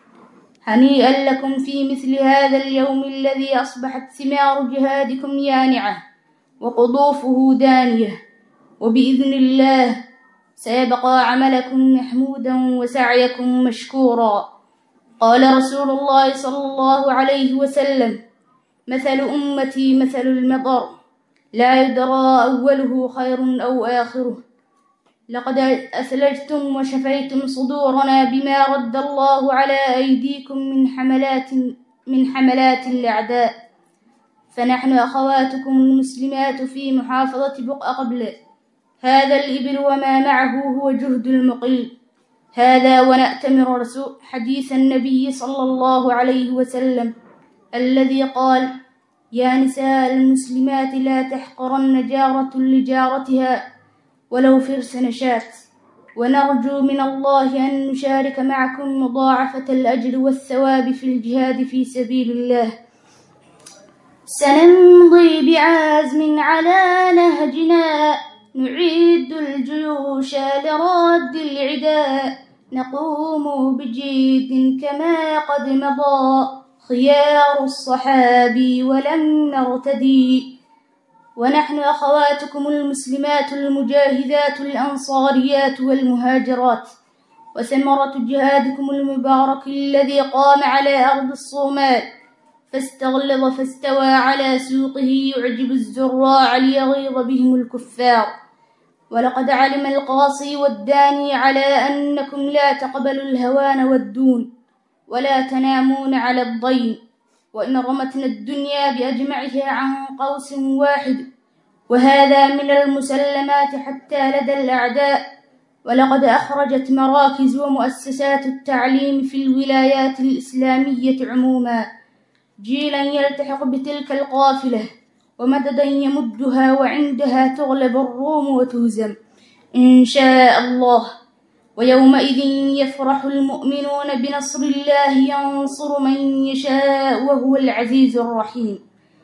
هنيئا لكم في مثل هذا اليوم الذي أصبحت ثمار جهادكم يانعة وقضوفه دانية وبإذن الله سيبقى عملكم محمودا وسعيكم مشكورا قال رسول الله صلى الله عليه وسلم مثل أمتي مثل المطر لا يدرى أوله خير أو آخره لقد أثلجتم وشفيتم صدورنا بما رد الله على أيديكم من حملات من حملات الأعداء فنحن أخواتكم المسلمات في محافظة بقع قبل هذا الإبل وما معه هو جهد المقيم هذا ونأتمر رسول حديث النبي صلى الله عليه وسلم الذي قال يا نساء المسلمات لا تحقرن جارة لجارتها ولو فرس نشات ونرجو من الله أن نشارك معكم مضاعفة الأجر والثواب في الجهاد في سبيل الله سنمضي بعزم على نهجنا نعيد الجيوش لرد العداء نقوم بجيد كما قد مضى خيار الصحابي ولم نرتدي ونحن أخواتكم المسلمات المجاهدات الأنصاريات والمهاجرات وثمرة جهادكم المبارك الذي قام على أرض الصومال فاستغلظ فاستوى على سوقه يعجب الزراع ليغيظ بهم الكفار ولقد علم القاصي والداني على أنكم لا تقبلوا الهوان والدون ولا تنامون على الضيم وإن رمتنا الدنيا بأجمعها عن قوس واحد وهذا من المسلمات حتى لدى الأعداء ولقد أخرجت مراكز ومؤسسات التعليم في الولايات الإسلامية عموما جيلا يلتحق بتلك القافلة ومددا يمدها وعندها تغلب الروم وتهزم إن شاء الله ويومئذ يفرح المؤمنون بنصر الله ينصر من يشاء وهو العزيز الرحيم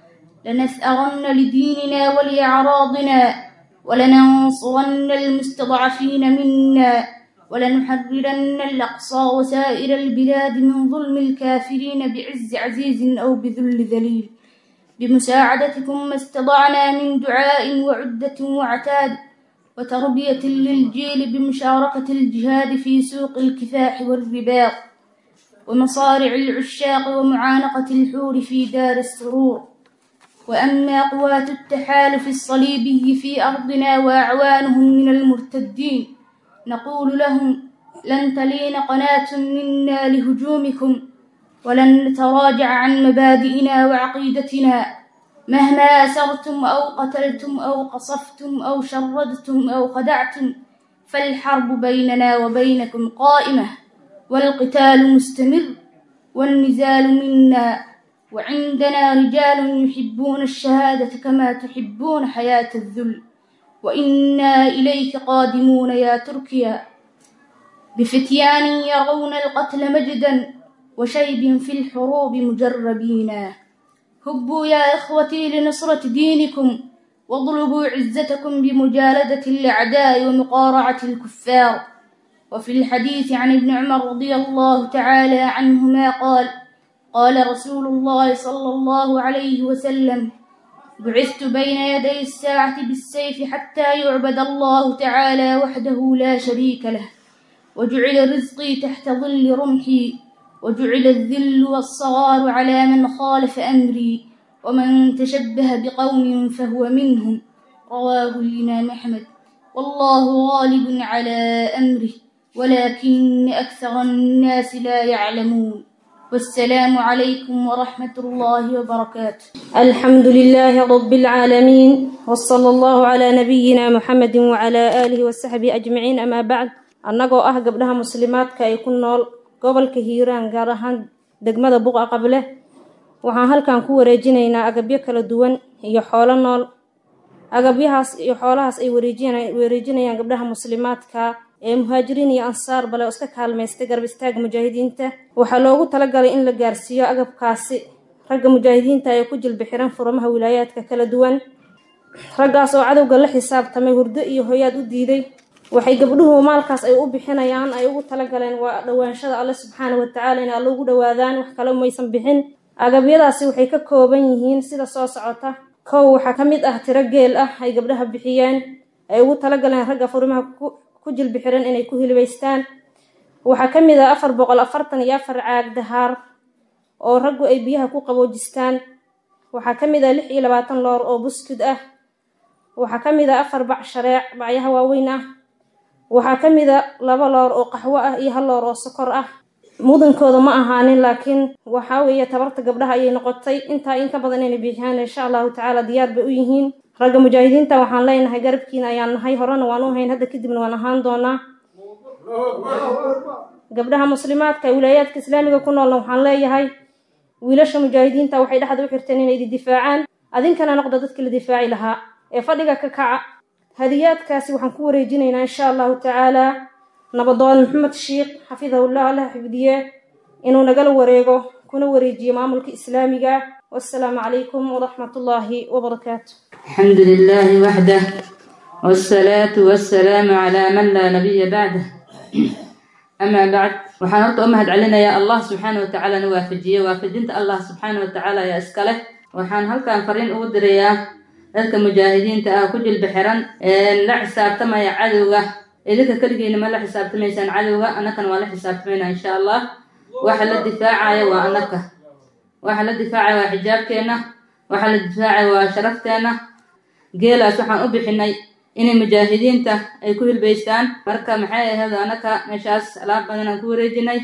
لنثأرن لديننا ولأعراضنا ولننصرن المستضعفين منا ولنحررن الأقصى وسائر البلاد من ظلم الكافرين بعز عزيز أو بذل ذليل بمساعدتكم ما استطعنا من دعاء وعدة وعتاد وتربية للجيل بمشاركة الجهاد في سوق الكفاح والرباط ومصارع العشاق ومعانقة الحور في دار السرور وأما قوات التحالف الصليبي في أرضنا وأعوانهم من المرتدين نقول لهم لن تلين قناة منا لهجومكم ولن نتراجع عن مبادئنا وعقيدتنا مهما أسرتم أو قتلتم أو قصفتم أو شردتم أو خدعتم فالحرب بيننا وبينكم قائمة والقتال مستمر والنزال منا وعندنا رجال يحبون الشهادة كما تحبون حياة الذل وإنا إليك قادمون يا تركيا بفتيان يرون القتل مجدا وشيب في الحروب مجربين هبوا يا إخوتي لنصرة دينكم واطلبوا عزتكم بمجالدة الأعداء ومقارعة الكفار وفي الحديث عن ابن عمر رضي الله تعالى عنهما قال قال رسول الله صلى الله عليه وسلم بعثت بين يدي الساعة بالسيف حتى يعبد الله تعالى وحده لا شريك له وجعل رزقي تحت ظل رمحي وجعل الذل والصغار على من خالف أمري ومن تشبه بقوم فهو منهم رواه الإمام أحمد والله غالب على أمره ولكن أكثر الناس لا يعلمون والسلام عليكم ورحمة الله وبركاته الحمد لله رب العالمين وصلى الله على نبينا محمد وعلى آله وصحبه أجمعين أما بعد annagoo ah gabdhaha muslimaadka ay ku nool gobolka hiiraan gaar ahaan degmada buqa qable waxaan halkan ku wareejinaynaa agabyo kala duwan iyo xoolo nool agabyahaas iyo xoolahaas ay wareejinayaan gabdhaha muslimaadka ee muhaajiriin iyo ansaar bale oo iska kaalmaystay garab istaaga mujaahidiinta waxaa loogu talagalay in la gaarsiiyo agabkaasi ragga mujaahidiinta ee ku jilbi xiran furamaha wilaayaadka kala duwan raggaas oo cadowga la xisaabtamay hurdo iyo hoyaad u diiday waxay gabdhuhu maalkaas ay u bixinayaan ay ugu talagaleen waa dhawaanshada alle subxaana watacaala in alle ugu dhawaadaan wax kale maysan bixin agabyadaasi waxay ka kooban yihiin sida soo socota kow waxaa ka mid ah tiro geel ah ay gabdhaha bixiyeen ay ugu talagaleen ragga furimaha ku jilbi xiran inay ku hilibaystaan waxaa ka mid ah afar boqol afartan iyo afar caag dahaar oo raggu ay biyaha ku qaboojistaan waxaa ka mid ah lix iyo labaatan loor oo buskud ah waxaa ka mid ah afar bac shareec bacyaha waaweyn ah waxaa ka mid a laba loor oo qaxwo ah iyo hal loor oo sokor ah mudankooda ma ahaanin laakiin waxaa weeye tabarta gabdhaha ayay noqotay intaa in ka badan inay bixiyaan insha allahu tacaala diyaar bay u yihiin ragga mujaahidiinta waxaan leenahay garabkiina ayaan nahay horena waan u hayn hadda kadibna waan ahaan doonaa gabdhaha muslimaadka wilaayaadka islaamiga ku noolna waxaan leeyahay wiilasha mujaahidiinta waxay dhexda u xirteen inay idi difaacaan adinkana noqda dadkii la difaaci lahaa ee fadhiga ka kaca hadiyaadkaasi waxaan ku wareejinaynaa insha allahu tacaala nabadoon maxamed sheikh xafidahullah allah xifdiye inuu nagala wareego kuna wareejiyo maamulka islaamiga wassalaamu calaykum waraxmat ullaahi wabarakaatu الحمد لله وحده والصلاة والسلام على من لا نبي بعده أما بعد waxaan horta u mahad celinayaa allah subxaana wa tacaala na waafajiye waafajinta allah subxaana wa tacaala ayaa iska leh waxaan halkan fariin ugu dirayaa dadka mujaahidiinta ah ku jilba xiran la xisaabtamaya cadowga idinka keligiina ma la xisaabtamaysaan cadowga annakana waa la xisaabtamayna insha allah waxa la difaacaya waa annaka waxa la difaacaya waa xijaabkeenna waxa la difaacaya waa sharafteenna geelaas waxaan u bixinay inay mujaahidiinta ay ku hilbaystaan marka maxay ahayd annaka meeshaas alaab badan aan ku wareejinay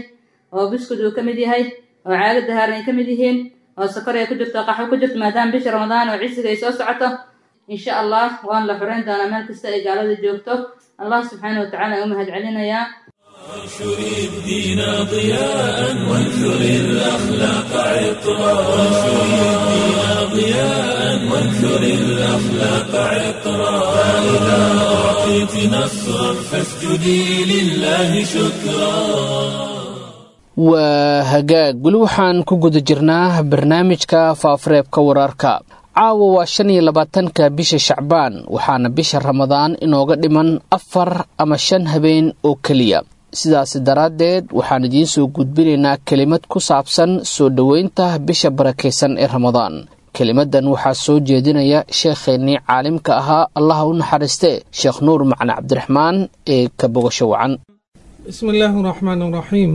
oo buskud uu ka mid yahay oo caaga dahaaran ay ka mid yihiin oo sokor ay ku jirto qaxwo ku jirto maadaama bisha ramadaan oo cisiga ay soo socoto insha allah waan la xoreyn doonaa meel kasta ay gaalada joogto allah subxaana wa tacala aan u mahad celinayaa وانشر الدين ضياء وانثر الأخلاق عطرا وانشر الدين ضياء وانثر الأخلاق عطرا فإذا أعطيت نصرا فاسجدي لله شكرا waa hagaag weli waxaan ku guda jirnaa barnaamijka faafareebka wararka caawa waa shan iyo labaatanka bisha shacbaan waxaana bisha ramadaan inooga dhiman afar ama shan habeen oo keliya sidaasi daraaddeed waxaan idiin soo gudbinaynaa kelimad ku saabsan soo dhoweynta bisha barakaysan ee ramadaan kelimadan waxaa soo jeedinaya sheekheennii caalimka ahaa allaha u naxariiste sheekh nuur macne cabdiraxmaan ee ka bogasho wacan بسم الله الرحمن الرحيم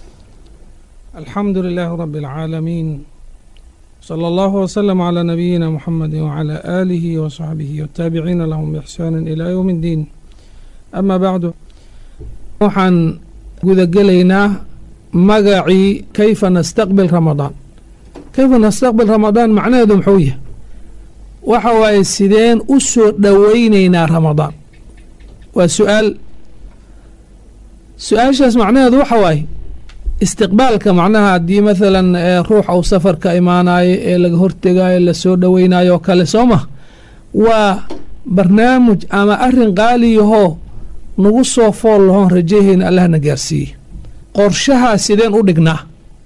الحمد لله رب العالمين صلى الله وسلم على نبينا محمد وعلى آله وصحبه والتابعين لهم بإحسان إلى يوم الدين أما بعد waxaan gudagelaynaa magacii kayfa nastaqbil ramadaan kayfa nastaqbil ramadaan macnaheedu muxuu yahay waxa waaye sideen u soo dhoweyneynaa ramadaan waa su-aal su-aashaas macnaheedu waxa waaye istiqbaalka macnaha haddii maalan ruux uu safarka imaanayo ee laga hortegayo lasoo dhoweynayo oo kale soo ma waa barnaamij ama arin qaaliyahoo nagu soo fool lahoon rajaheyna allahna gaarsiiye qorshahaa sideen u dhignaa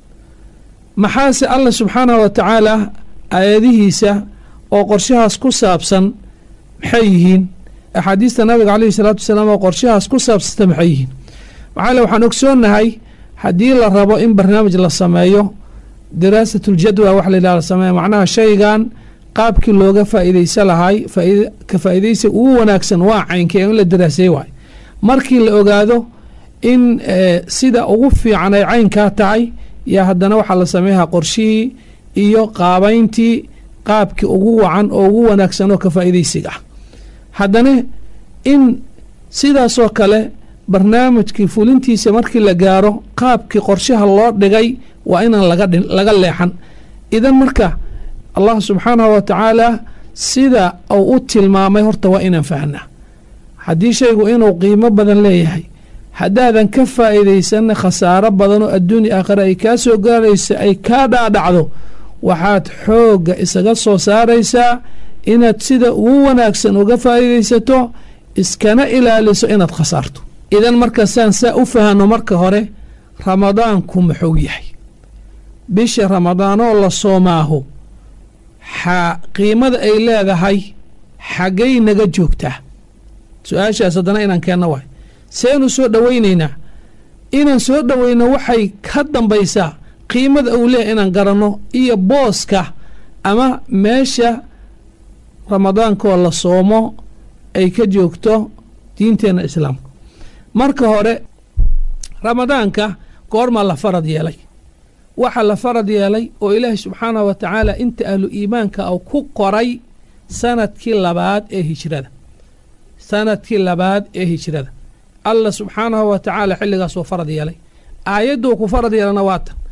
maxaase allah subxaanahu wa tacaala aayadihiisa oo qorshahaas ku saabsan maxay yihiin axaadiista nabiga caleyhi salaatu wasalaam oo qorshahaas ku saabsanta maxay yihiin maxaa le waxaan ogsoonnahay haddii la rabo in barnaamij la sameeyo diraasatuljadwa wax la yidhaha la sameeya macnaha shaygan qaabkii looga faa'iidaysa lahay ka faa'iidaysa ugu wanaagsan waa caynkee in la daraaseey waay markii la ogaado in sida ugu fiican ay caynkaa tahay yaa haddana waxaa la sameeyaa qorshihii iyo qaabayntii qaabkii ugu wacan oo ugu wanaagsan oo ka faa'iidaysiga ah haddana in sidaasoo kale barnaamijkii fulintiisa markii la gaaro qaabkii qorshaha loo dhigay waa inaan laga leexan idan marka allah subxaanahu wa tacaala sida uu u tilmaamay horta waa inaan fahnaa haddii shaygu inuu qiimo badan leeyahay haddaadan ka faa'iidaysanna khasaaro badan oo adduunya aakhira ay kaa soo gaaraysa ay kaa dhaadhacdo waxaad xoogga isaga soo saaraysaa inaad sida ugu wanaagsan uga faa'iidaysato iskana ilaaliso inaad khasaarto idan markaasaan saa u fahanno marka hore ramadaanku muxuu yahay bisha ramadaanoo la soomaaho xa qiimada ay leedahay xaggay naga joogtaa su-aashaas haddana inaan keenno waay seenu soo dhoweynaynaa inaan soo dhoweyno waxay ka dambaysaa qiimada uu leeyahy inaan garanno iyo booska ama meesha ramadaankoo la soomo ay ka joogto diinteenna islaamka marka hore ramadaanka goormaa la farad yeelay waxaa la farad yeelay oo ilaahay subxaanahu wa tacaala inta ahlu iimaanka uu ku qoray sanadkii labaad ee hijrada sanadkii labaad ee hijrada allah subxaanahu wa tacaala xilligaas oo farad yeelay aayadduu ku farad yeelana waa tan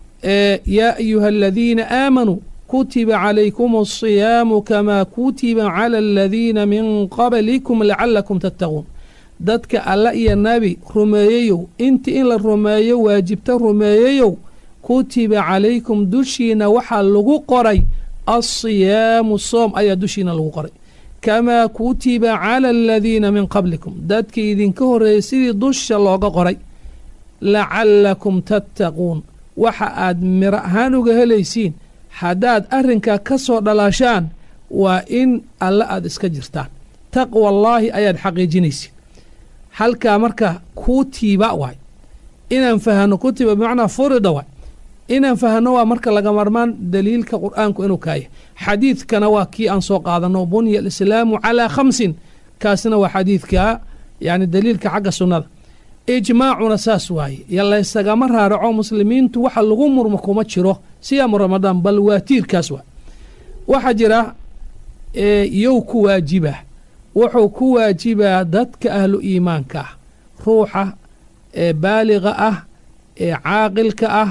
yaa ayuha aladiina aamanuu kutiba calaykum asiyaamu kamaa kutiba cala aladiina min qablikum lacalakum tattaquun dadka alla iyo nabi rumeeyeyow inta in la rumeeyo waajibta rumeeyeyow kutiba calaykum dushiina waxaa lagu qoray alsiyaamu soom ayaa dushiina lagu qoray kamaa kutiba cala aladiina min qablikum dadka idinka horreeyay sidii dusha looga qoray lacalakum tattaquun waxa aad miro ahaan uga helaysiin haddaad arrinkaa ka soo dhalaashaan waa in alle aad iska jirtaan taqwa allaahi ayaad xaqiijinaysiin halkaa marka kutiba waay inaan fahanno kutiba bimacnaa furida waay inaan fahanno waa marka laga marmaan daliilka qur'aanku inuu kaaya xadiidkana waa kii aan soo qaadanno bunya alislaamu calaa khamsin kaasna waa xadiidka yani daliilka xagga sunnada ijmaacuna saas waaye yo laysagama raaraco muslimiintu waxa lagu murmo kuma jiro siyaamu ramadaan bal waa tiirkaas waay waxaa jira yow ku waajibaa wuxuu ku waajibaa dadka ahlu iimaanka ah ruuxa ee baaliga ah ee caaqilka ah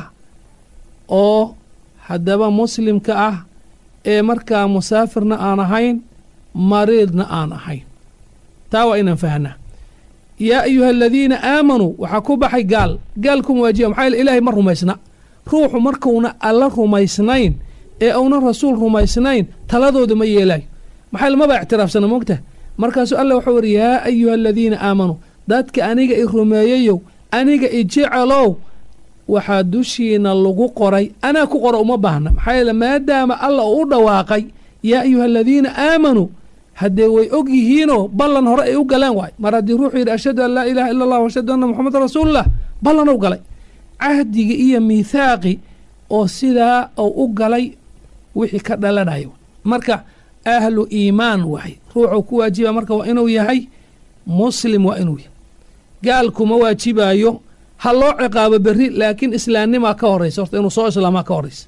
oo haddaba muslimka ah ee markaa musaafirna aan ahayn mariidna aan ahayn taa waa inaan fahnaa yaa ayuha aladiina aamanuu waxaa ku baxay gaal gaal kuma waajiba maxaa yeele ilaahay ma rumaysna ruuxu markuuna alla rumaysnayn ee uuna rasuul rumaysnayn taladooda ma yeelaayo maxaa yeele maba ictiraafsana moogta markaasuu alla wuxuu yidhi yaa ayuha aladiina aamanuu dadka aniga i rumeeyayow aniga i jecelow waxaa dushiina lagu qoray anaa ku qora uma baahna maxaa yeele maadaama alla uu u dhawaaqay yaa ayuha aladiina aamanuu haddee way og yihiinoo ballan hore ay u galeen waay mar haddii ruuxuu yidhi ashhadu an laa ilaaha illa allah ashhadu anna moxamedan rasuululah ballanow galay cahdigii iyo miithaaqi oo sidaa uu u galay wixii ka dhalanayo marka ahlu iimaan waay ruuxuu ku waajiba marka waa inuu yahay muslim waa inuu yahay gaal kuma waajibaayo ha loo ciqaabo berri laakiin islaamnimaa ka horraysa horta inuu soo islaamaa ka horraysa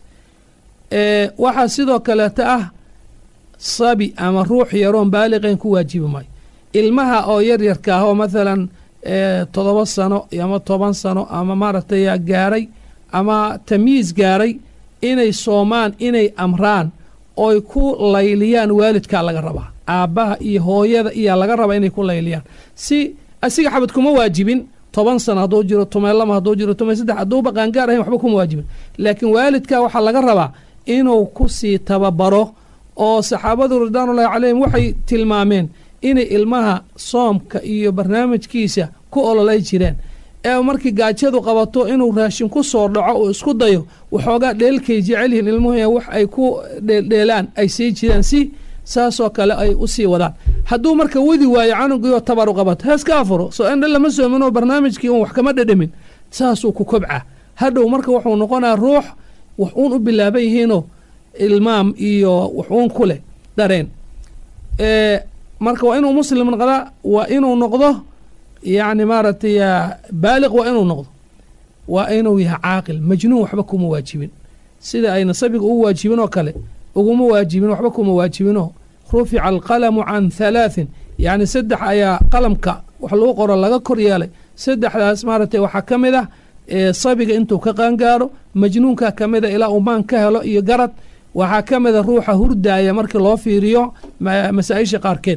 waxaa sidoo kaleeta ah sabi ama ruux yaroon baaliqeen ku waajibi maayo ilmaha oo yaryarka ah oo mathalan toddoba sano ama toban sano ama maaragtay gaaray ama tamiis gaaray inay soomaan inay amraan oy ku layliyaan waalidkaa laga rabaa aabbaha iyo hooyada iyaa laga rabaa inay ku layliyaan si asiga xabad kuma waajibin toban sano hadduu jiro tumay lama hadduu jiro tumay saddex hadduuba qaangaar ahayn waxba kuma waajibin laakiin waalidkaa waxaa laga rabaa inuu ku sii tababaro oo saxaabadu ridwaanullahi calayhim waxay tilmaameen inay ilmaha soomka iyo barnaamijkiisa ku ololay jireen ee markii gaajadu qabato inuu raashin ku soo dhaco uu isku dayo waxoogaa dheelkay jecel yihiin ilmuhu wax ay ku dheeldheelaan ay sii jireen si saasoo kale ay u sii wadaan hadduu marka wadi waayo canugiioo tabaru qabato heeska afuro soo indha lama soominoo barnaamijkii uun wax kama dhedhamin saasuu ku kobca hadhow marka wuxuu noqonaa ruux wax uun u bilaaban yihiinoo ilmaam iyo wax uun ku leh dareen marka waa inuu muslim noqdaa waa inuu noqdo yacni maaragtay baaliq waa inuu noqdo waa inuu yahay caaqil majnuun waxba kuma waajibin sida ayna sabiga ugu waajibin oo kale uguma waajibin waxba kuma waajibinoo rufica alqalamu can halaaثin yacni saddex ayaa qalamka wax lagu qoro laga kor yeelay saddexdaas maaragtay waxaa ka mid ah sabiga intuu ka qaangaaro majnuunka ka mida ilaa uu maan ka helo iyo garad waxaa ka mida ruuxa hurdaaya markii loo fiiriyo masaa-isha qaarkeed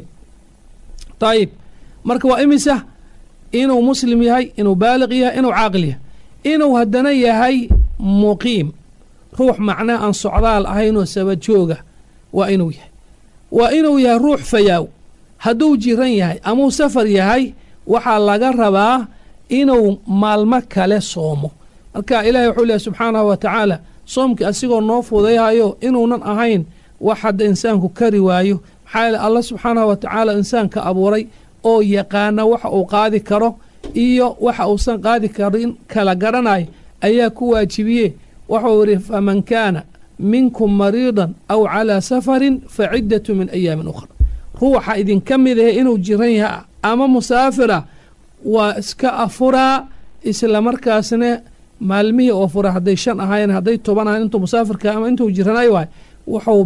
ayib marka waa imisa inuu muslim yahay inuu baaliq yahay inuu caaqil yahay inuu haddana yahay muqiim ruux macnaha aan socdaal ahaynoo sabajooga waa inuu yahay waa inuu yahay ruux fayaaw hadduu jiran yahay amuu safar yahay waxaa laga rabaa inuu maalmo kale soomo marka ilaahay wuxuu leehay subxaanahu wa tacaala soomkii asigoo noo fudayhayo inuunan ahayn wax hadda insaanku kari waayo maxaa yeele allah subxaanahu wa tacaala insaanka abuuray oo yaqaana waxa uu qaadi karo iyo waxa uusan qaadi karin kala garanayo ayaa ku waajibiye wuxuu yidhi faman kaana minkum mariidan aw calaa safarin fa ciddatu min ayaamin ukhra ruuxa idinka mid ahe inuu jiran yahay ama musaafira waa iska afuraa isla markaasna maalmihii oo fura hadday shan ahaayeen hadday toban ahayen intuu musaafirka ama intuu jiranay waay wuxuu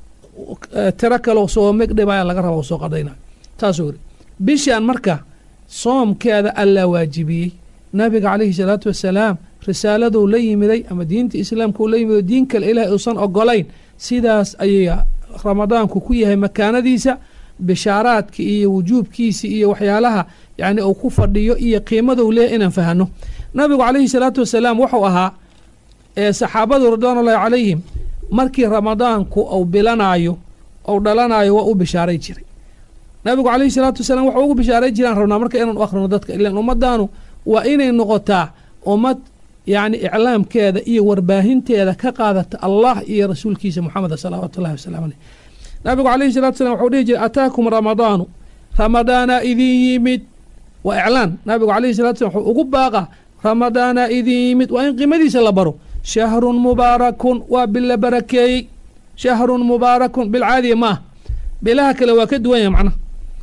tiro kaleo soo megdhibaya laga raba soo qadhaynayo taasuu yidhi bishaan marka soomkeeda allaa waajibiyey nabiga calayhi salaatu wasalaam risaaladuu la yimiday ama diinta islaamkuu la yimiday diin kale ilaahay uusan ogolayn sidaas ayay ramadaanku ku yahay makaanadiisa bishaaraadka iyo wujuubkiisa iyo waxyaalaha yacni uu ku fadhiyo iyo qiimaduu leeyahy inaan fahano nabigu calayhi salaatu wasalaam wuxuu ahaa ee saxaabadu ridwaanullahi calayhim markii ramadaanku uu bilanaayo ou dhalanayo waa u bishaaray jiray nabigu calayhi salaatu wasalaam waxau ugu bishaaray jiraan rabnaa marka inaanu akhrino dadka ilaan ummadaanu waa inay noqotaa ummad yacni iclaamkeeda iyo warbaahinteeda ka qaadata allah iyo rasuulkiisa moxameda salawaatu ullahi wasalam aleyh nabigu calayhi salatu salam waxuu dhihi jiray ataakum ramadaanu ramadaana idin yimid waa iclaan nabigu calayhi salatu salam wuxuu ugu baaqa ramadaana idin yimid waa in qiimadiisa la baro shahrun mubaarakun waa bil la barakeeyey shahrun mubaarakun bil caadiya maah bilaha kale waa ka duwan yahay macnaha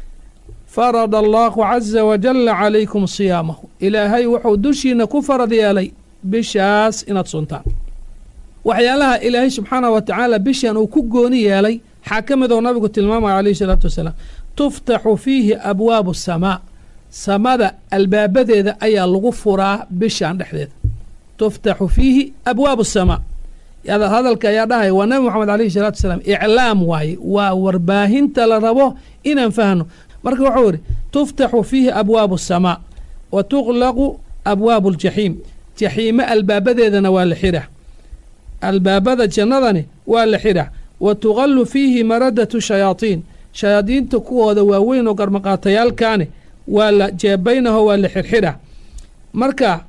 farada allahu caza wajalla calaykum siyaamahu ilaahay wuxuu dushiina ku farad yeelay bishaas inaad suntaan waxyaalaha ilaahay subxaanahu wa tacaala bishan uu ku gooni yeelay waxaa ka mid oo nabigu tilmaamaya calayhi salaatu wasalaam tuftaxu fiihi abwaabu samaa samada albaabadeeda ayaa lagu furaa bishan dhexdeeda tuftaxu fiihi abwaabu asamaa hadalka ayaa dhahaya waa nabi moxamed alayhi salaatu wasalaam iclaam waaye waa warbaahinta la rabo inaan fahno marka wuxuu yidhi tuftaxu fiihi abwaabu asamaa wa tuqlaqu abwaabu aljaxiim jaxiime albaabadeedana waa la xidha albaabada jannadani waa la xidha wa tuqallu fiihi maradatu shayaatiin shayaadiinta kuwooda waaweyn oo garmaqaatayaalkaani waa la jeebaynaho waa la xirxidha marka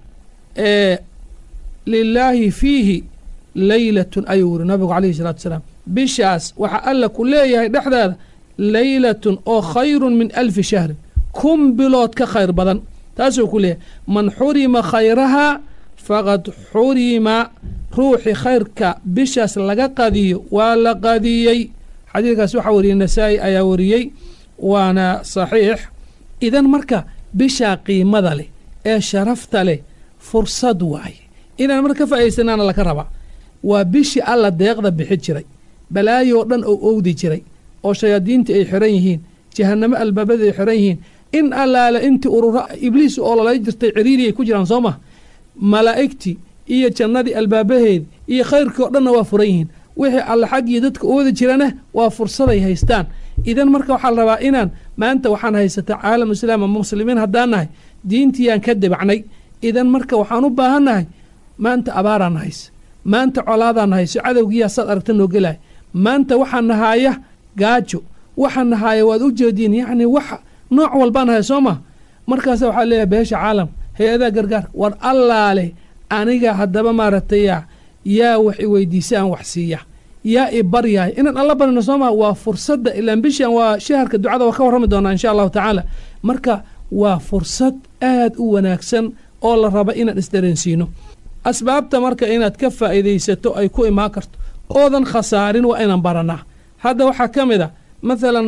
lilaahi fiihi leylatun ayuu yiri nabigu calayhi salatu wasalaam bishaas waxaa alla ku leeyahay dhexdeeda leylatun oo khayrun min alfi shahrin kun bilood ka khayr badan taasuu ku leeyahay man xurima khayrahaa faqad xurima ruuxi khayrka bishaas laga qadiyo waa la qadiyey xadiidkaas waxaa wariyey nasaa-i ayaa wariyey waana saxiix idan marka bishaa qiimada leh ee sharafta leh fursad waaye inaan marka ka faa'idaysanaana laka rabaa waa bishii alla deeqda bixi jiray balaayoo dhan oo owdi jiray oo shayaadiintii ay xiran yihiin jahanamo albaabada ay xiran yihiin in allaale intii urura ibliis oo lalay jirtay ciriiri ay ku jiraan soo mah malaa'igtii iyo jannadii albaabaheedi iyo khayrkii oo dhanna waa furan yihiin wixii alla xaggii dadka oodi jirana waa fursaday haystaan idan marka waxaa la rabaa inaan maanta waxaan haysataa caalam islaam ama muslimiin haddaan nahay diintiiyaan ka debacnay idan marka waxaan u baahannahay maanta abaaraan hayse maanta colaadaan hayso cadowgiyaa saad aragta noo gelaya maanta waxaa nahaaya gaajo waxaa nahaaya waad u jeediin yacni wax nooc walbaan haya soo maa markaasa waxaa leeyahay beesha caalam hay-adaha gargaar war allaale aniga haddaba maaragtay yaa wax i weydiisa aan wax siiya yaa i baryahay inaan alla barino soo maa waa fursadda ilaan bishan waa shaharka ducada waa ka warrami doonaa insha allahu tacaala marka waa fursad aad u wanaagsan oo la raba inaan isdareensiino asbaabta marka inaad ka faa'iidaysato ay ku imaan karto oodan khasaarin waa inaan baranaa hadda waxaa ka mid a mathalan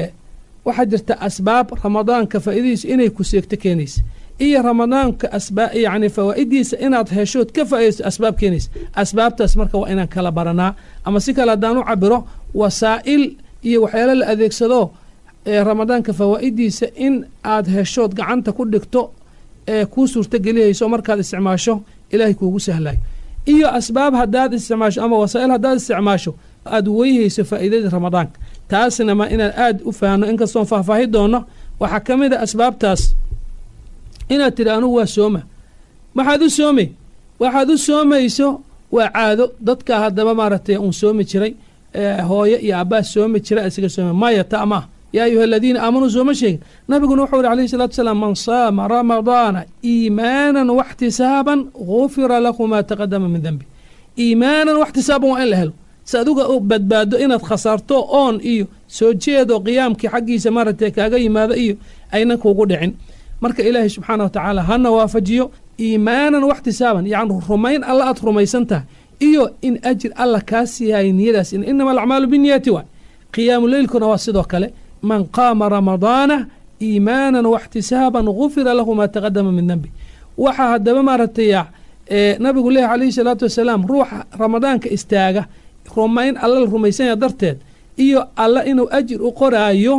waxaa jirta asbaab ramadaanka faa'iidadiisa inay ku seegto keenaysa iyo ramadaanka asbaa yacni fawaa'idiisa inaad heshood ka faa'iidayso asbaab keenaysa asbaabtaas marka waa inaan kala baranaa ama si kale haddaan u cabiro wasaa'il iyo waxyaalo la adeegsado ee ramadaanka fawaa'idiisa in aad heshood gacanta ku dhigto ee kuu suurtagelihayso markaad isticmaasho ilaahay kuugu sahlayo iyo asbaab haddaad isticmaasho ama wasaa'il haddaad isticmaasho aad weyhayso faa'iidadii ramadaanka taasna ma inaan aad u fahanno inkastoon faahfaahi doonno waxaa ka mid a asbaabtaas inaad tidhi anugu waa sooma maxaad u soomay waxaad u soomayso waa caado dadka haddaba maaragtay uun soomi jiray hooyo iyo abbaas soomi jira isaga sooma maya ta maah yaa ayuha aladiina aamanuu sooma sheegin nabiguna wuxuu yihi alayhi salatu salaam man saama ramadaana iimaanan waxtisaaban gufira lahu maa taqadama min dembi iimaanan waxtisaaban waa in la helo si aduga u badbaado inaad khasaarto oon iyo soo jeedo qiyaamkii xaggiisa maaragtay kaaga yimaado iyo aynan kuugu dhicin marka ilaahay subxaana wa tacaala hana waafajiyo iimaanan waxtisaaban yacni rumayn alla aad rumaysan tahay iyo in ajir alla kaa siiyahay niyadaas inama alacmaalu biniyati waay qiyaamu leylkuna waa sidoo kale man qaama ramadaana iimaanan waxtisaaban gufira lahu maa taqadama min dembi waxaa haddaba maaragtay nabigu leehi calayhi salaatu wasalaam ruuxa ramadaanka istaaga rumayn alla la rumaysanya darteed iyo alla inuu ajir u qoraayo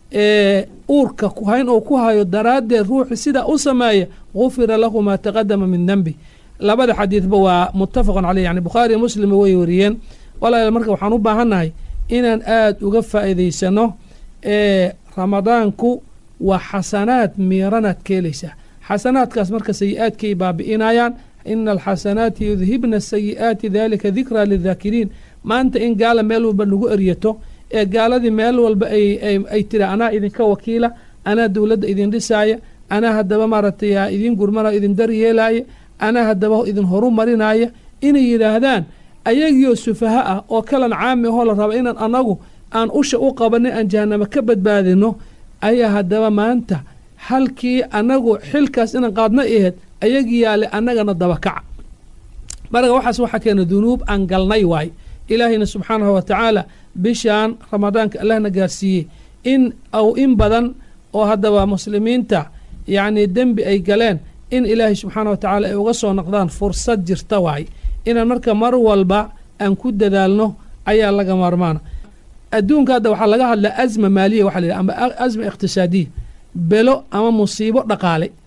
uurka hayn oo ku hayo daraaddeed ruuxi sidaa u sameeya gufira lahu maa taqadama min dembi labada xadiidba waa muttafaqun caleyh yani bukhaariyo muslima way wariyeen walaal marka waxaan u baahannahay inaan aad uga faa'iidaysano ramadaanku waa xasanaad miiranaad ka helaysaa xasanaadkaas marka sayi-aadkay baabi'inayaan ina alxasanaati yudhibna asayi'aati dalika dikraa lidaakiriin maanta in gaala meel walba lagu eryato ee gaaladii meel walba ay tiri anaa idinka wakiila anaa dowladda idin dhisaaya anaa haddaba maaragtay idin gurmanayo idin daryeelaaya anaa haddaba idin horu marinaya inay yidhaahdaan ayagiioo sufaha ah oo kalan caami ahoo la raba inaan anagu aan usha u qabanay aan jahanamo ka badbaadino ayaa haddaba maanta halkii anagu xilkaas inaan qaadna aheed ayagii yaale annagana dabakaca marka waxaas waxaa keena dunuub aan galnay waay ilaahayna subxaanahu wa tacaala bishaan ramadaanka allahna gaarsiiyey in aw in badan oo haddaba muslimiinta yacni dembi ay galeen in ilaahay subxaana wa tacaala ay uga soo noqdaan fursad jirta waay inaan marka mar walba aan ku dadaalno ayaa laga maarmaana adduunka hadda waxaa laga hadlaa asma maaliya waxa la yidhaha ama asma iqtisaadiya belo ama musiibo dhaqaale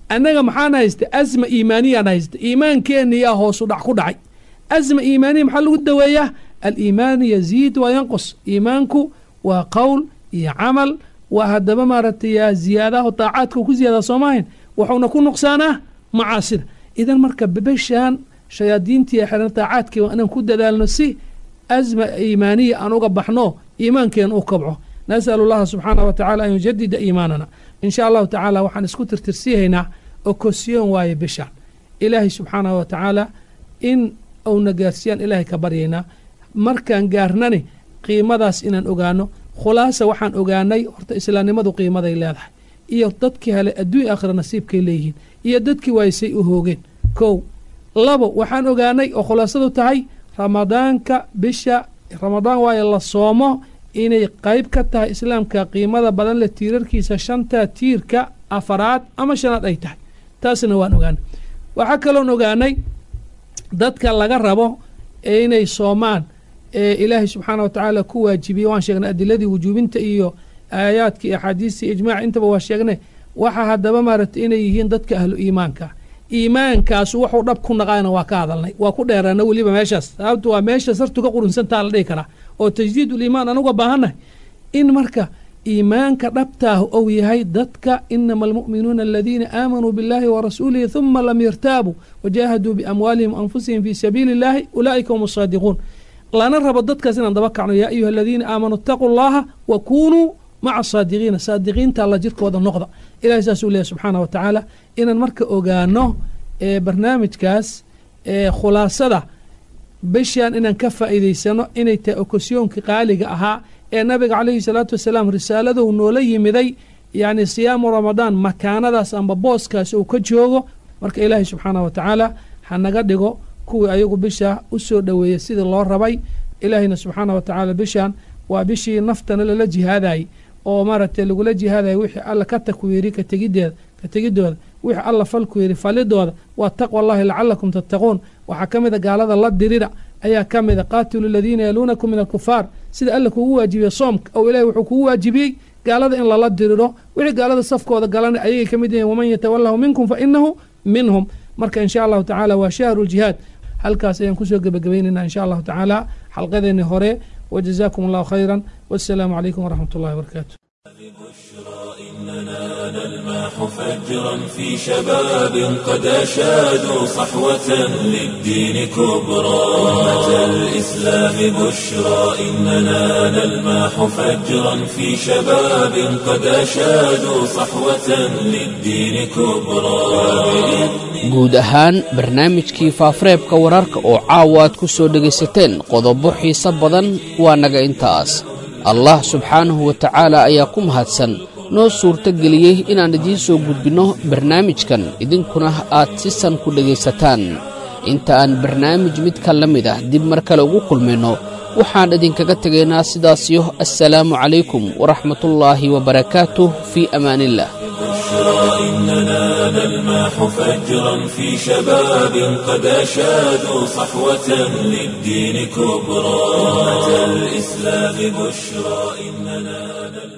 annaga maxaan haysta asma iimaaniyaan haysta iimaankeeniyaa hoosu dhac ku dhacay asma iimaaniya maxaa lagu daweeyaa aliimaanu yaziid waa yanqus iimaanku waa qowl iyo camal waa haddaba maaragtay yaa ziyaadaha daacaadka ku ziyaada soomahayn wuxuuna ku nuqsaanaa macaasida idan marka bebeshaan shayaadiintii xiran daacaadkii waa inaan ku dadaalno si asma iimaaniya aan uga baxno iimaankeena u kabco nasalu llaha subxaanah wa tacala an yujadida iimaanana in sha allahu tacaala waxaan isku tirtirsiihaynaa okosyoon waaye bishaan ilaahay subxaanah wa tacaala in uuna gaarsiyaan ilaahay ka baryaynaa markaan gaarnani qiimadaas inaan ogaano khulaasa waxaan ogaanay horta islaamnimadu qiimaday leedahay iyo dadkii hele adduunya aakhira nasiibkay leeyihiin iyo dadkii waaysay u hoogeen kow labo waxaan ogaanay oo khulaasadu tahay ramadaanka bisha ramadaan waaye la soomo inay qayb ka tahay islaamka qiimada badan leh tiirarkiisa shanta tiirka afaraad ama shanaad ay tahay taasna waan ogaanay waxaa kaloon ogaanay dadka laga rabo ee inay soomaan ee ilaahay subxaana wa tacaala ku waajibiyey waan sheegnay adiladii wujuubinta iyo aayaadka iyo axaadiista iyo ijmaac intaba waa sheegnay waxa haddaba maaragtay inay yihiin dadka ahlu iimaanka iimaankaas wuxuu dhab ku naqaana waa ka hadalnay waa ku dheeraana weliba meeshaas sababtu waa meesha sartuga qurunsantaa la dhihi karaa oo tajdiid uliimaan anuga baahannahay in marka iimaanka dhabtaahu ou yahay dadka inama almu'minuuna aladiina aamanuu biاllahi warasuulihi huma lam yartaabuu wajaahaduu biamwaalihim anfusihim fii sabiili اllahi ulaa'ika hum asaadiquun lana rabo dadkaas inaan daba kacno yaa ayuha aladiina aamanuu itaquu llaha wa kunuu maca saadiqiina saadiqiinta alla jirkooda noqda ilahay saasuu leeyahy subxaana wa tacaala inaan marka ogaano barnaamijkaas khulaasada bishaan inaan ka faa'iidaysano inay tahay okosyoonka qaaliga ahaa ee nabiga calayhi salaatu wasalaam risaaladou noola yimiday yacni siyaamu ramadaan makaanadaas amba booskaas uu ka joogo marka ilaahay subxaana wa tacaala ha naga dhigo kuwii ayagu bisha u soo dhoweeyey sidii loo rabay ilaahayna subxaana wa tacaala bishaan waa bishii naftana lala jihaadayay oo maaragtay lagula jihaadaya wixii alla ka takwiiri ka tegideeda ka tegidooda wixii alla falku yidhi falidooda waa taqwa allahi lacalakum tattaquun waxaa ka mid a gaalada la dirira ayaa ka mid a qaatilu aladiina yaluunakum min alkufaar sida alla kugu waajibiyey soomka oo ilahay wuxuu kugu waajibiyey gaalada in lala diriro wixii gaalada safkooda galana ayagay ka mid yihiin waman yatawalahu minkum fa inahu minhum marka insha allahu tacaala waa shahru ljihaad halkaas ayaan kusoo gebagabaynaynaa insha allahu tacaala xalqadeeni hore وجزاكم الله خيرا والسلام عليكم ورحمة الله وبركاته إننا نلمح فجرا في شباب قد أشادوا صحوة للدين كبرى أمة الإسلام بشرى إننا نلمح فجرا في شباب قد أشادوا صحوة للدين كبرى guud ahaan barnaamijkii faafareebka wararka oo caawa aad ku soo dhegaysateen qodobo xiise badan waa naga intaas allah subxaanahu wa tacaala ayaa ku mahadsan noo suurto geliyey inaan idiin soo gudbinno barnaamijkan idinkuna aad si san ku dhegaysataan inta aan barnaamij midka la mid ah dib mar kale ugu kulmayno waxaan idinkaga tegaynaa sidaasiyo assalaamu calaykum waraxmatullaahi wabarakaatuh fii amaaniillah إننا نلمح فجرا في شباب قد أشادوا صحوة للدين كبرى أمة الإسلام بشرى إننا نلمح